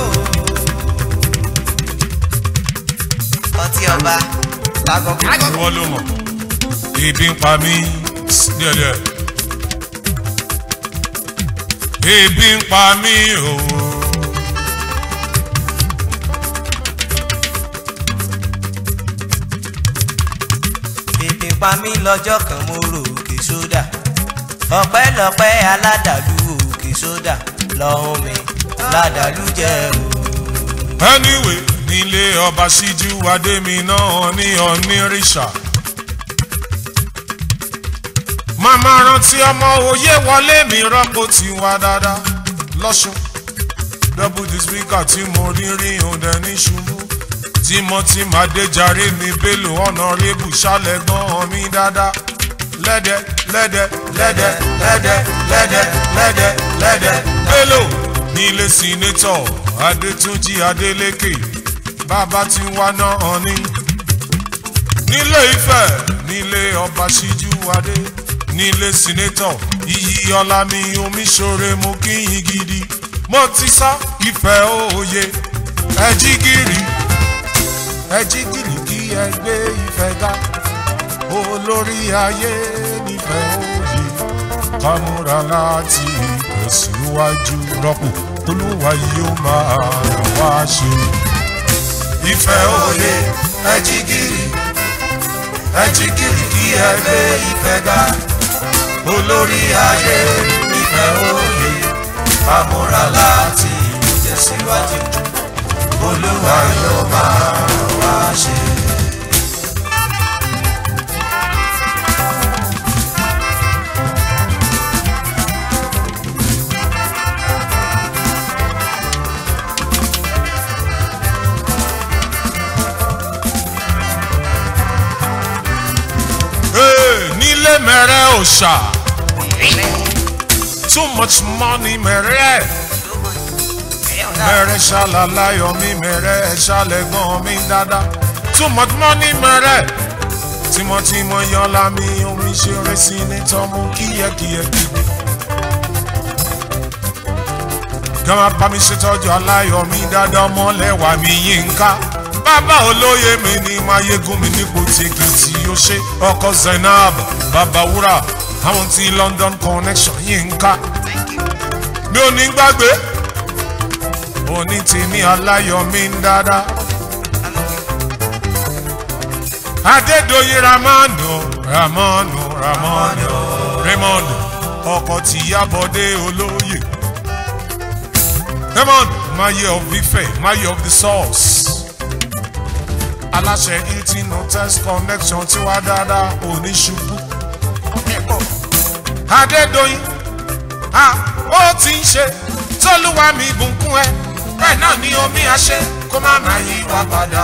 ọtí ọba lágọ̀gọ̀. ìwọ ló mọ̀. ebi ń pa mí díẹ̀díẹ̀. ebi ń pa mí o. ibi pa mí lọ́jọ́ kan mo rò òkè sódà ọpẹ́lọpẹ́ aládàlú òkè sódà lọ́hùn mi ládàlú jẹ́ o. anyway nílé ọba síjú adémi náà ní onírìṣà. màmá rántí ọmọ òye wọlé mi rọ́pò tí wá dáadáa lọ́sùn. double the speaker tí mo rí rí òǹdẹ ní ṣubú. timothy madejare mi bello honourable ṣálẹ̀ gan-an mi dáadáa. lẹ́dẹ̀ lẹ́dẹ̀ lẹ́dẹ̀ lẹ́dẹ̀ lẹ́dẹ̀ lẹ́dẹ̀ lẹ́dẹ̀ bello nílé sínétọ̀ adétúnjì adélékè bàbá tí wá náà ní. nílé ifẹ̀ nílé ọba ṣíjú adé nílé sínétọ̀ iyì ọlámi omiṣore mo kíyìn gidi mo ti sá ìfẹ́ òye ẹjí gírì ẹjí gírì kí ẹ gbé ìfẹ́ ga olórí ayé nífẹ̀ẹ́ òye kámúra láti tẹ̀síwájú rọ́pò olúwa yóò máa wá ṣe. ìfẹ́ òye ẹjí gírì ẹjí gírì kí ẹ gbé ìfẹ́ ga olórí ayé nífẹ̀ẹ́ òye kámúra láti tẹ̀síwájú olúwa yóò máa wá ṣe. Hey, nílé mẹ́rẹ́ òòṣà too much money mẹ̀rẹ́ mẹ̀rẹ́ ṣàlàyé mi mẹ̀rẹ́ ṣàlẹ̀gbọ́n mi dáadáa too much money mẹ̀rẹ́ tímọ́tímọ́ yọlá mi omi ṣeré sí ní tọ́mú kíyẹ́kíyẹ́ kíbi. gama bá mi ṣètọ́jú aláyọ̀ mi dáadáa ọmọlẹ́wà mi yínká bàbá olóyè mi ní mayegun mi nípò tèkìtì ó ṣe ọkọ zainab bàbá wúrà àwọn ti london connection yínká mi ò ní gbàgbé òní tèmi aláyọ̀ mi ń dáadáa. adédọ̀yìn ramanu ramanu ramanu raymond ọkọ tìyàbọ̀dé olóyè. Raymond, Maye of Ife, Maye of the Source. Aláṣẹ eighteen hotels connection tí wá dáadáa oníṣubú. Adédoyin, a ó ti ń ṣe tólúwa mi bùnkún ẹ. Bẹ́ẹ̀ náà ni omi àṣẹ kó má má yí wá padà.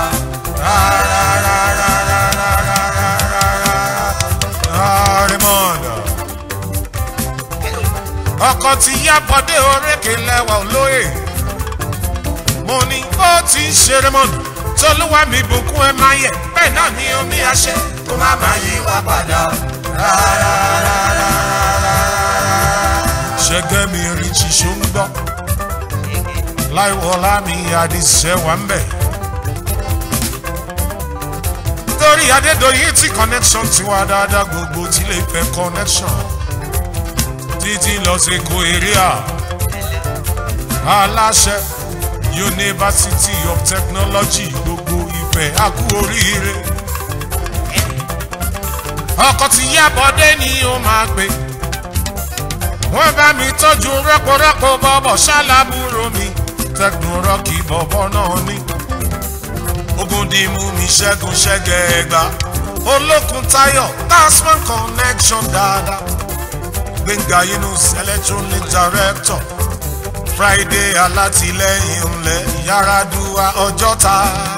Raymond, ọkọ ti yá bọ́dé orékè lẹ́wà olóyè mo ní ó ti ń ṣeré mọ́nù tolúwa mi bùkún ẹ máa yẹ bẹ́ẹ̀ náà ni omi àṣẹ kó má má yí wá padà. ṣẹ́gẹ́ mi rí ṣiṣó ń gbọ́ láìwọlá mi àdìsẹ́ wà ń bẹ̀. torí adédọ̀yìn tí connection ti wá dáadáa gbogbo tí lè fẹ́ connection títí lọ sí èkó area aláṣẹ university of technology gbogbo ìfẹ́ àkú oríire ọkọ̀ tí yábọ̀dé ni ó máa pè wọ́n bá mi tọ́jú rẹ́pọ̀rẹ́pọ̀ bọ́bọ̀ ṣálábùrò mi tẹkùnrọ́kì bọ̀bọ̀ náà ní ogun dìímú mi ṣẹ́gun ṣẹ́gẹ̀ ẹ̀gbá olókun tayo tasman connection dáadáa gbẹ̀ngà yunus electronic director friday alátìlẹyìn ńlẹ yaradua ọjọta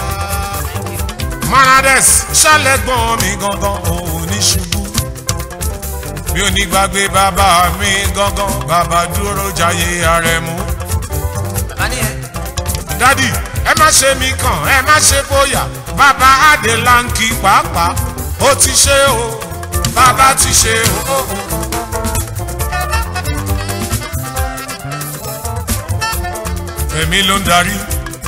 manades ṣàlẹgbọn mi gangan òun ní ṣubú mi ò ní gbàgbé bàbá mi gangan bàbá dúró jayé arẹmú. dádì ẹ má ṣe mí kàn ẹ má ṣe bóyá bàbá adélánkì pàápàá ó ti ṣe o bàbá ti ṣe o. èmi ló ń darí.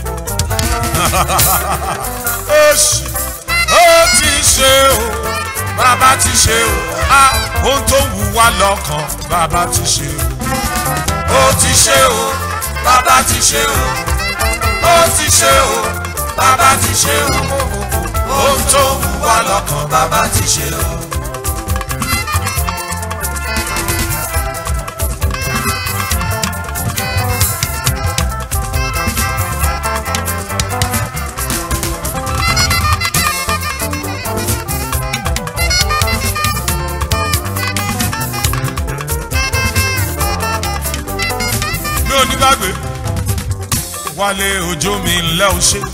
Oṣù ó ti ṣe o, bàbá ti ṣe o, a ohun tó wù wá lọ́kàn, bàbá ti ṣe o. Ó ti ṣe o, bàbá ti ṣe o. Ó ti ṣe o, bàbá ti ṣe o. Ohun tó wù wá lọ́kàn, bàbá ti ṣe o. mi ò ní gbàgbé wálé òjò mi ńlẹ́ ò ṣe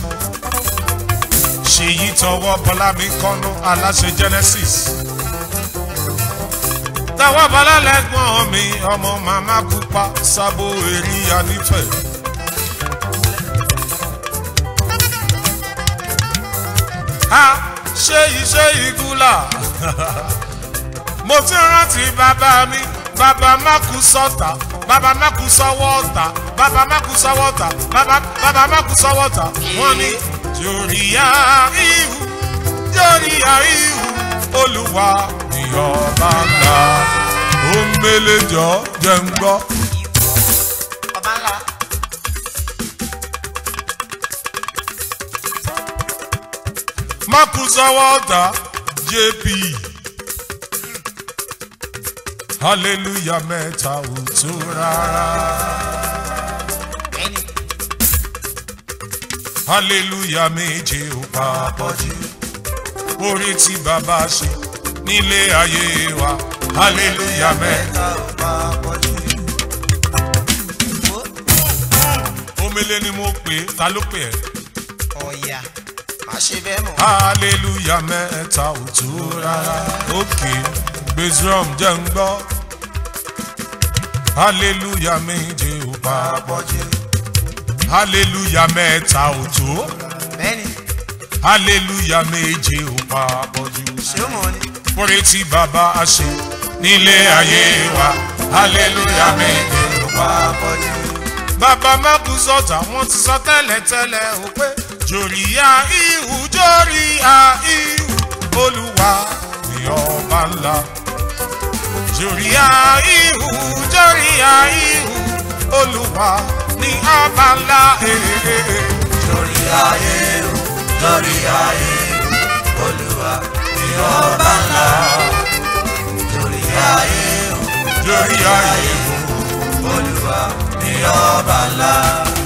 ṣèyí tọwọ́ bọ́lá mi kọ́nú aláṣẹ genesis tọwọ́ bọ́lá lẹ́gbọ́n mi ọmọ màmá pupa sábò èrí anífẹ̀. a ṣe iṣẹ́ ìgúlà mo ti rántí bàbá mi bàbá mákù sọ́tà bàbá mákù sọ́wọ́ ọ̀tà bàbá mákù sọ́wọ́ ọ̀tà bàbá bàbá mákù sọ́wọ́ ọ̀tà wọ́n ní jòríyá ihu jòríyá ihu olùwà ìyọba ńlá ó ń mélé jọ jẹ́ ń gbọ́. ọba ńlá mákù sọ́wọ́ ọ̀tà jp hallelujah mẹ́ta ò tó rárá. ẹni hallelujah méje ò papọ̀ jù orí tí bàbá ṣe nílé ayé wa hallelujah mẹ́ta. ò bá pọ̀ jù. omele ni mo pè é ta ló pè ẹ́ ọ̀yà má ṣe bẹ́ẹ̀ mọ̀. hallelujah mẹ́ta ò tó rárá òkè gbèsè jẹ́ ń gbọ́ hallelujah méje ò bá àpọ̀jù hallelujah mẹ́ta ò tó bẹ́ẹ̀ni hallelujah méje ò bá pọ̀jù. ṣé ó mọ̀ ni. Orí tí bàbá a ṣe nílé ayé wa hallelujah méje ò bá àpọ̀jù bàbá mákù sọ̀tà wọ́n ti sọ tẹ́lẹ̀tẹ́lẹ̀ ó pé jòríyá ihu jòríyá ihu olúwa ni ọba ńlá jòríyá ihu jòríyá ihu olúwa ni ọba ńlá ee lórí ayé o lórí ayé o olúwa ni ọba ńlá lórí ayé o jòríyá ihu olúwa ni ọba ńlá.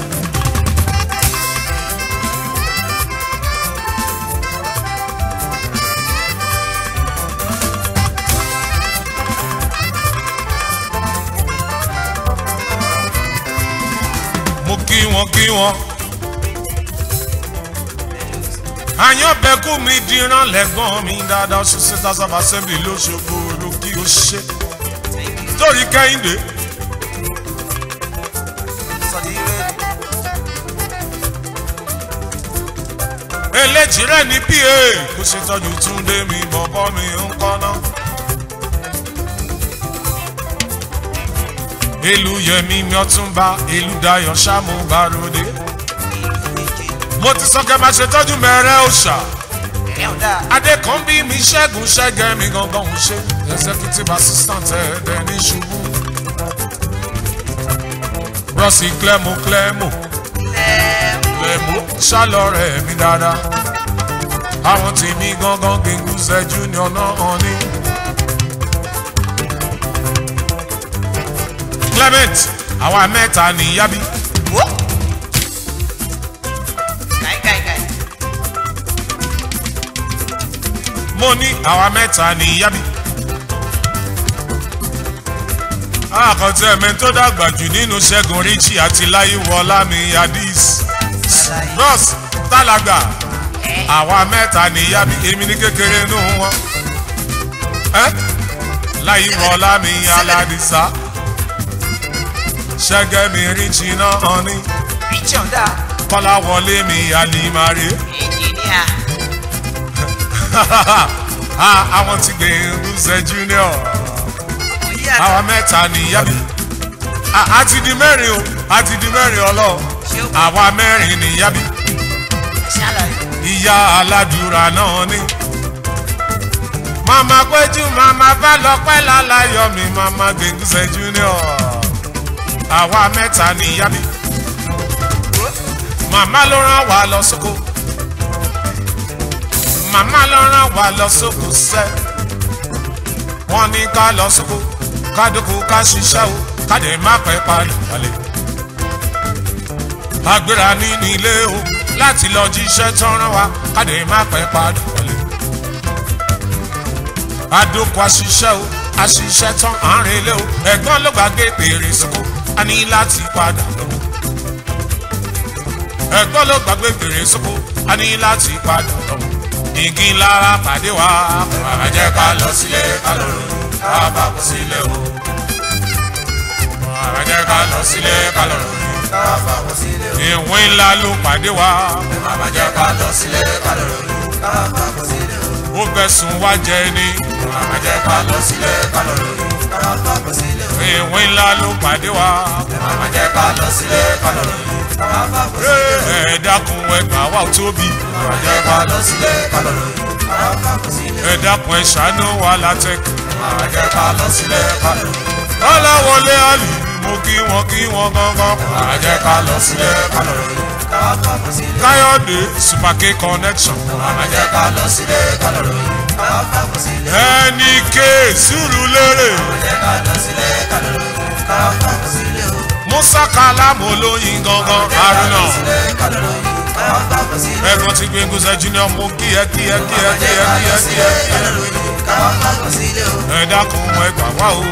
mo kí wọn kí wọn. àyànbẹ́kù mi dìran lẹ́gbọ́n mi dáadáa ṣe sisters of assembly lóṣogbo ló kí o ṣe. torí kẹ́hìndé sọdí rẹ́ẹ̀dì eléjì rẹ̀ ní pa kò ṣètọ́jú túndé mi bọ̀bọ́ mi ń kọ́ná. ìlú yẹmi mi ọtúnba ìlú dayọ̀ ṣáàmù bàròdé. mo ti sọ kẹ́ máa ṣètọ́jú mẹ́rẹ́ òòṣà. ẹ̀ ò dáa adékànbí mi ṣẹ́gun ṣẹ́gẹ́ mi gangan ń ṣe executive assistant ẹ̀ẹ́dẹ̀ ní ṣubú. rọ́ọ̀sì clemo clemo clemo ṣálọ̀rẹ̀ mi dáadáa. àwọn tèmi gangan gbẹ̀ngùsẹ̀ junior náà hàn ní. clement àwa mẹ́ta níyàbí. wó káìkáìkáì mo ní àwa mẹ́ta níyàbí. àkàntì ẹ̀mẹ́ tó dàgbà jù nínú ṣẹ́gun ríchì àti láyéwọlá mi adis. ross tálágbà àwa mẹ́ta níyàbí èmi ní kékeré nù wọn. ẹ́ láyéwọlá mi aládìsá. ṣẹ́gẹ́ mi ríchì náà hàn ní. richard dáa kọ́láwọlé mi àlìmárè. engineer Ah, àwọn ti gbé rúṣẹ́ junior oyè àwa àtà mẹ́ta níyàbí a ti di mẹ́rin o a ti di mẹ́rin ọlọ́ ṣé ó àwa mẹ́rin níyàbí ṣàlàyé ìyá aládùúrà náà ni. màmá péjú màmá bá lọ pẹ́ láláyọ̀ mi màmá gbẹ̀ngùsẹ̀ junior àwa mẹ́ta níyàbí màmá ló rán wa lọ sóko màmá ló rán wa lọ sóko sẹ́ wọ́n ní ká lọ sóko ká dóko ká ṣiṣẹ́ o ká dé má pẹ́ parí wálé agbéra ní nílé o láti lọ jíṣẹ́ tán rán wa ká dé má pẹ́ padà wálé adóko àṣìṣẹ́ o àṣìṣẹ́ tán àárín ilé o ẹ̀gbọ́n ló gbàgbé pèrè sóko a ní láti padà lọ́wọ́ ẹ̀gbọ́n ló gbàgbé pèrè sóko a ní láti padà lọ́wọ́ igi lára pàdé wa bàbá jẹ́ ká lọ sílé ká lọ rò ká bá kó sílé o bàbá jẹ́ ká lọ sílé ká lọ rò ká fàwọ́ sílé o ìwé ńlá ló pàdé wa bàbá jẹ́ ká lọ sílé ká lọ rò ká fàwọ́ sílé o ó fẹ̀sùn wá jẹ ni bàbá jẹ́ ká lọ sílé ká lọ rò ká fàwọ́ sílé o ìwé ńlá ló pàdé wa bàbá jẹ́ ká lọ sílé ká lọ rò ká fàwọ́ sílé o ẹ dákun ẹgbà wa ò tóbi bàbá jẹ́ ká lọ sílé ká lọ rò ká fàwọ́ sílé o ẹ dákun ẹ ṣàánú wa látẹkù bàbá jẹ́ ká lọ sílé ká lọ rò ọlọ́wọlé àlì mo kí wọn kí wọn gángan bàbá jẹ́ ká lọ sílé ká lọ rò ká fàwọ́ sílé o káyọ̀dé supake connection bàbá jẹ́ ká lọ sílé ká lọ rò ká fàwọ́ sílé o ẹnì ké sùúrù lérè bàbá jẹ́ ká lọ sílé ká lọ rò ká fàwọ́ sílé o. musa kalamu olóyin gangan haruna ẹ̀gbọ́n ti gbé gúnṣẹ́ junior mo kí ẹ kí ẹ kí ẹ kí ẹ kí ẹ kí ẹ kí ẹ ẹ dákun ẹgbà wá o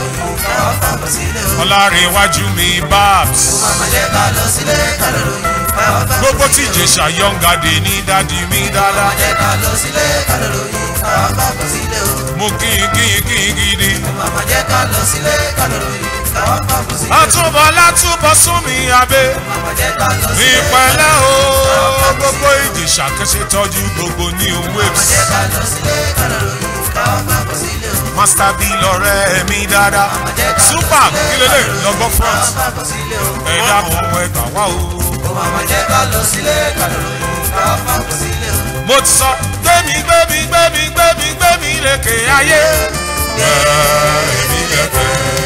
ọlárẹ̀wájú mi babs káwá bá gbogbo tí ìjẹsà yọ̀ǹgàdé ní dádì mi dáadáa jẹ́ ká lọ sílé ká lọ ròyìn káwá bá bọ̀ sílé o. mo kí n kí n kí n gidi. màmá jẹ́ ká lọ sílé ká lọ ròyìn káwá bá bọ̀ sílé o. àtúbọ̀ látúbọ̀ sún mi abẹ́ màmá jẹ́ ká lọ sílé ìpẹ́lẹ́ o gbogbo ìjẹsà kẹsẹ̀ tọ́jú gbogbo new màmá waves. jẹ́ ká lọ sílé ká lọ ròyìn káwá bá bọ̀ sílé o. master b lọ́rẹ́ mi dáadáa màmá jẹ́ ká lọ super sílé kí lélẹ̀ lọ́gbọ́ front káwá bá bọ̀ sílé o. ẹ̀dá kan ẹgbà wá o. Ó màmá jẹ́ ká lọ sílé ká lọ ròyìn káwá bá bọ̀ sílé o. mo ti sọ gbẹmí gbẹmí gbẹmí gbẹmí gbẹmí lékè ayé. gbẹmí lékè.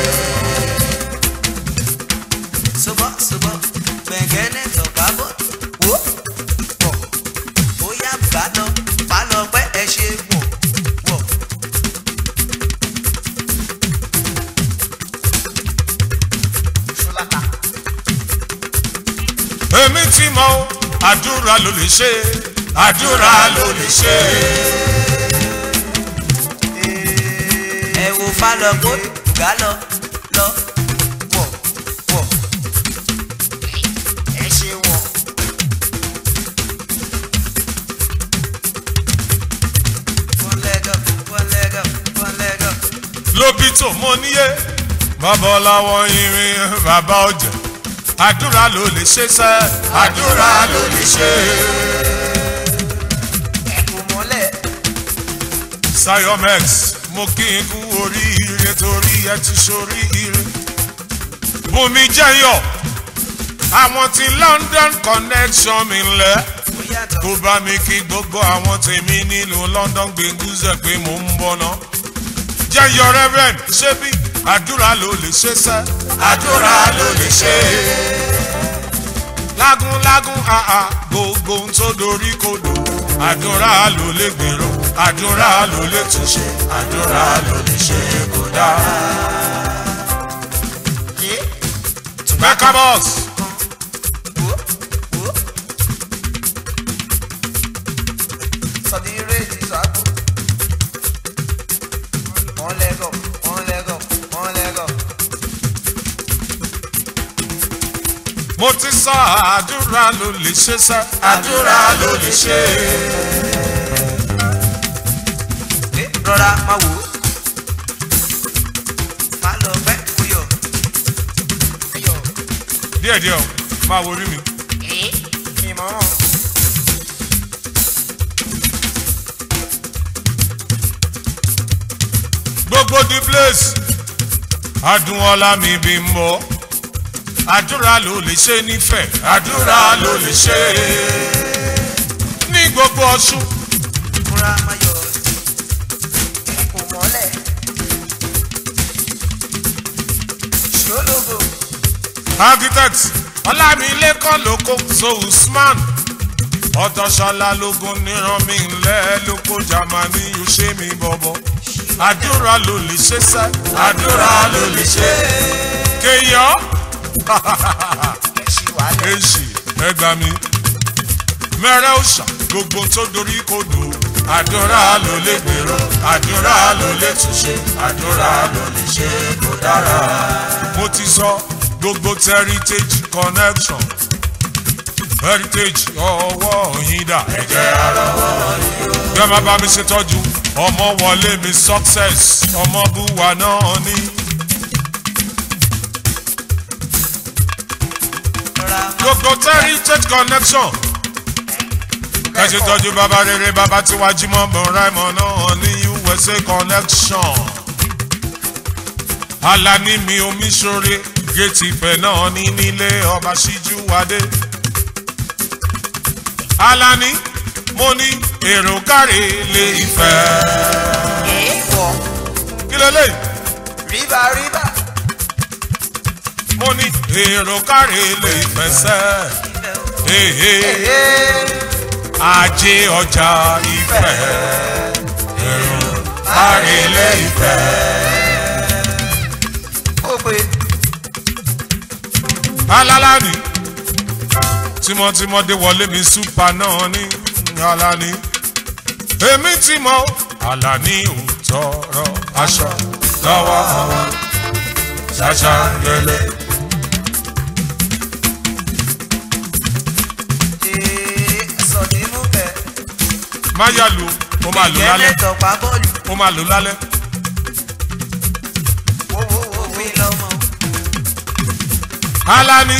Sobo sobo gbẹ̀ngẹ́nẹ́ tọ̀ka bọ̀ wó pọ̀ ó yá bàtọ̀ balọ̀ pẹ́ ẹ ṣe wọ̀ wọ̀. Ṣọláta èmi ti mọ o àdúrà ló lè ṣe àdúrà ló lè ṣe. ẹ wo falọ̀ kó gà lọ lọ wọ̀ wọ̀ ẹ ṣe wọ̀. One leg up, one leg up, one leg up. lóbi tó mọ níyé bàbá ọláwọ irin bàbá ọjà àdúrà ló lè ṣe sẹ àdúrà ló lè ṣe. Ẹ̀kú mọ́lẹ̀. sayomex mo kí n kú oríire torí ẹ ti ṣoríire. bùnmi jẹyọ àwọn ti london connection mi lẹ Ó yàtọ̀. kó bá mi kí gbogbo àwọn tèmi nílùú london gbẹngúzẹ pé mò ń bọ̀ náà. jẹyọ reverend ṣé bí àdúrà ló lè ṣe sẹ àdúrà ló lè ṣe. lágúnlágún àà gbogbo ohun tó dorí kodò àdúrà ló lè gbèrò àdúrà ló lè túnṣe àdúrà ló lè ṣe kó dáa. Mecca boss. One leg up, one leg up, one leg up. mo ti sọ àdúrà ló lè ṣe sẹ àdúrà ló lè ṣe. Ẹ rọra máa wò ó. Má lọ pẹ́ kúyọ̀. Kúyọ̀. díẹ̀díẹ̀ o máa wo orí mi. Ìmọ̀. gbogbo the place adúnwọlá mi bí ń bọ àdúrà ló lè ṣe nífẹ̀ẹ́ àdúrà ló lè ṣe ní gbogbo ọṣù Múra máa yọ̀. Kò mọ́lẹ̀. Ṣólógo. architect ọlámilékan lóko so usman ọtọṣọlá lógún níran mi ńlẹ lóko jamani yóò ṣe mí bọbọ àdúrà ló lè ṣe sẹ àdúrà ló lè ṣe kéèyàn Ẹ ṣì wà lẹ̀. èsì ẹgbà mi mẹrẹ òòṣà gbogbo tó dorí kodò àdúrà ló lè gbèrò àdúrà ló lè túnṣe àdúrà ló lè ṣe kó dára. mo ti sọ gbogbo heritage connection heritage ọwọ́ yín dà. ẹ jẹ́ àrọ́wọ́ yín o. bí a máa bá mi ṣètọ́jú ọmọ wọlé mi success ọmọ búwa náà ní. Rọra máa gbogbo heritage connection ẹ ṣe tọ́jú bàbá rere bàbá tí wàá jí mọ́ bọ̀ráìmọ̀ náà ní usa connection alani mi omi ṣoore géètì ìfẹ́ náà ní nílé ọba ṣíjú wadé alani mo ní èrò káre lè ìfẹ́ Èèwọ̀. kí lélẹ̀ Ríbà ríbà. mo ní èrò káre lè ìfẹ́ sẹ́ Ibẹ̀ o. èhè Ee. ajé ọjà ìfẹ́ èrò káre lè ìfẹ́. Ó pe. alálàní tímọ́tímọ́ dé wọlé mi súpà náà ní alani èmi ti mọ alani ò tọrọ aṣọ lọ́wọ́ àwọn ṣàṣà gẹlẹ́. má yà lò ó máa lò lálẹ́ ìjẹ́lẹ̀ tọ̀pá bọ́ọ̀lù ó máa lò lálẹ́. òfin lọ́mọ. Alani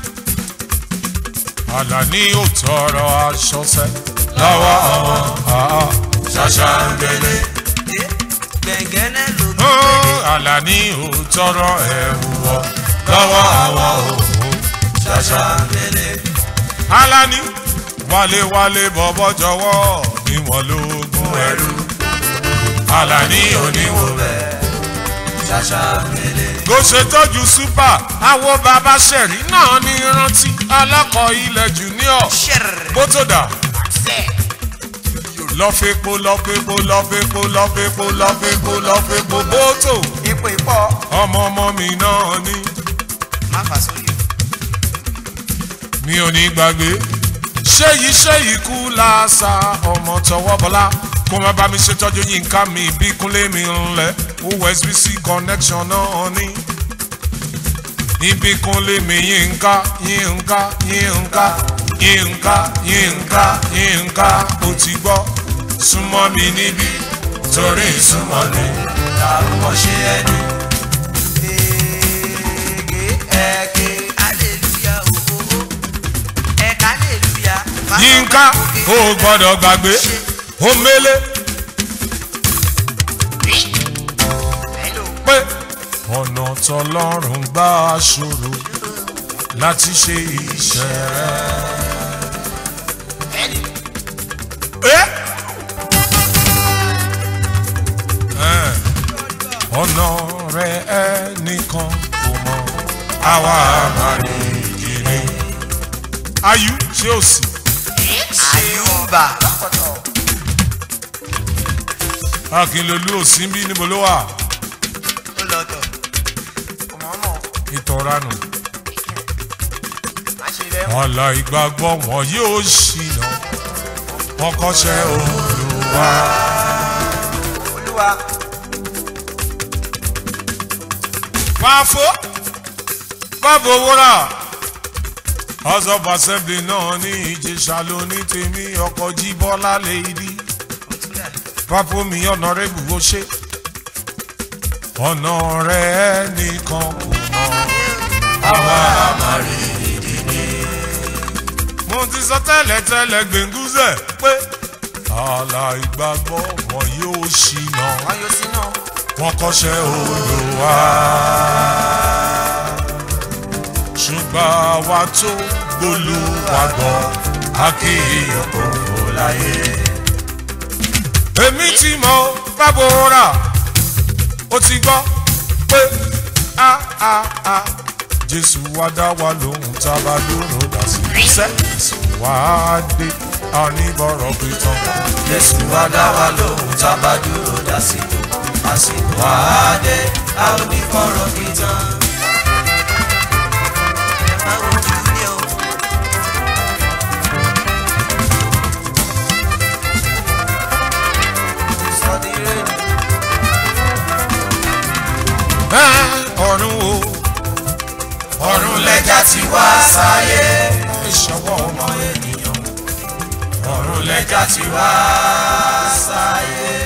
Alani ò tọrọ aṣọ sẹ́ lọ́wọ́ àwọn àá ṣàṣà ń gbélé. gbẹ̀ngẹ́nẹ́ ló gbé Ó, Alani ò tọrọ ẹ̀wù wọ̀ lọ́wọ́ àwọn òwò ṣàṣà ń gbélé. Alani wálé-wálé bọ̀bọ̀ jọ̀wọ́ ni wọ́n lógún ẹrú. Alani oníwò bẹ́ẹ̀ ṣàṣà ń gbélé. Bó ṣe tọ́jú súpà àwọn bàbá ṣẹ̀rí náà ní rántí alákọ̀ ilẹ̀ junior ṣẹ̀rẹ̀ bó tó dà sẹ̀. lọ́fẹ̀pọ̀ lọ́fẹ̀pọ̀ lọ́fẹ̀pọ̀ lọ́fẹ̀pọ̀ lọ́fẹ̀pọ̀ lọ́fẹ̀pọ̀ bótò ipò ìpọ̀ ọmọ ọmọ mi náà ní má fà sórí o. mi ò ní gbàgbé ṣéyí ṣéyí kú láàṣà ọmọ tọwọ́ bọ́lá kó má bá mi ṣètọ́jú yínká mi bí kúnlé mi ńlẹ̀ osbc connection náà ní ibi kúnlé mi yínká yínká yínká yínká yínká yínká ó ti gbọ́ súnmọ́ mi níbí torí ìsúnmọ́ mi làwọn ṣe ẹni. Ege ẹ̀kẹ́ hallelujah ooo ẹ̀ka hallelujah. yínká ó gbọ́dọ̀ gbàgbé ó mélé. Hello. pé ọ̀nà tọlọ́run gbà ṣòro láti ṣe iṣẹ́ rẹ̀. Ẹ́, ọ̀nà rẹ̀ ẹnìkan kò mọ̀ àwa máa ní ìkíni. ayú ṣé ò sí. Àyùbá. akínlolú ò sí bí níbo ló wà Ó lọ tọ̀. Ọmọọmọ ìtọ́ranù. má ṣe bẹ́ẹ̀ mọ́. ọ̀la ìgbàgbọ́ wọn yóò ṣìnà wọn kọ́ṣẹ́ olùwà. Olúwa. Fáfó bábo wúrà house of assembly náà ní ìjẹsà lóní tèmi ọkọ̀ jíbọ́lá lèdí Òtúlẹ̀. pápó mi ọ̀nàrẹ́bù ó ṣe ọ̀nà rẹ̀ nìkan kò mọ̀ àwa àmàrí ìdílé. mo ti sọ tẹ́lẹ̀ tẹ́lẹ̀ gbẹ̀ngúzẹ̀ pé ààlà ìgbàgbọ́ wọn yóò ṣìnà Wọ́n yóò sí náà. wọn kọ́ṣẹ́ olùwà. ṣùgbọ́n àwa tó gbólúwàgbọ́ akéèyàn kò fò láyé. èmi tí mo bábo rà ó ti gbọ́ pé a a a jésù wá dá wa lóhùn tá a bá dúró dà sí iṣẹ́ jésù wá dé àníbọ̀rọ̀ pé tán. Jésù wá dá wa lóhùn tá a bá dúró dásìkò àsìkò àádé a ò ní fọ̀rọ̀ kí tán. Ẹ máa wojú ní o. Sọ́dí rédíò. ẹ ọ̀run o Ọ̀run lẹ́jà ti wá sáyé ìṣọwọ́ ọmọ ọmọ ènìyàn. Ọ̀run lẹ́jà ti wá sáyé.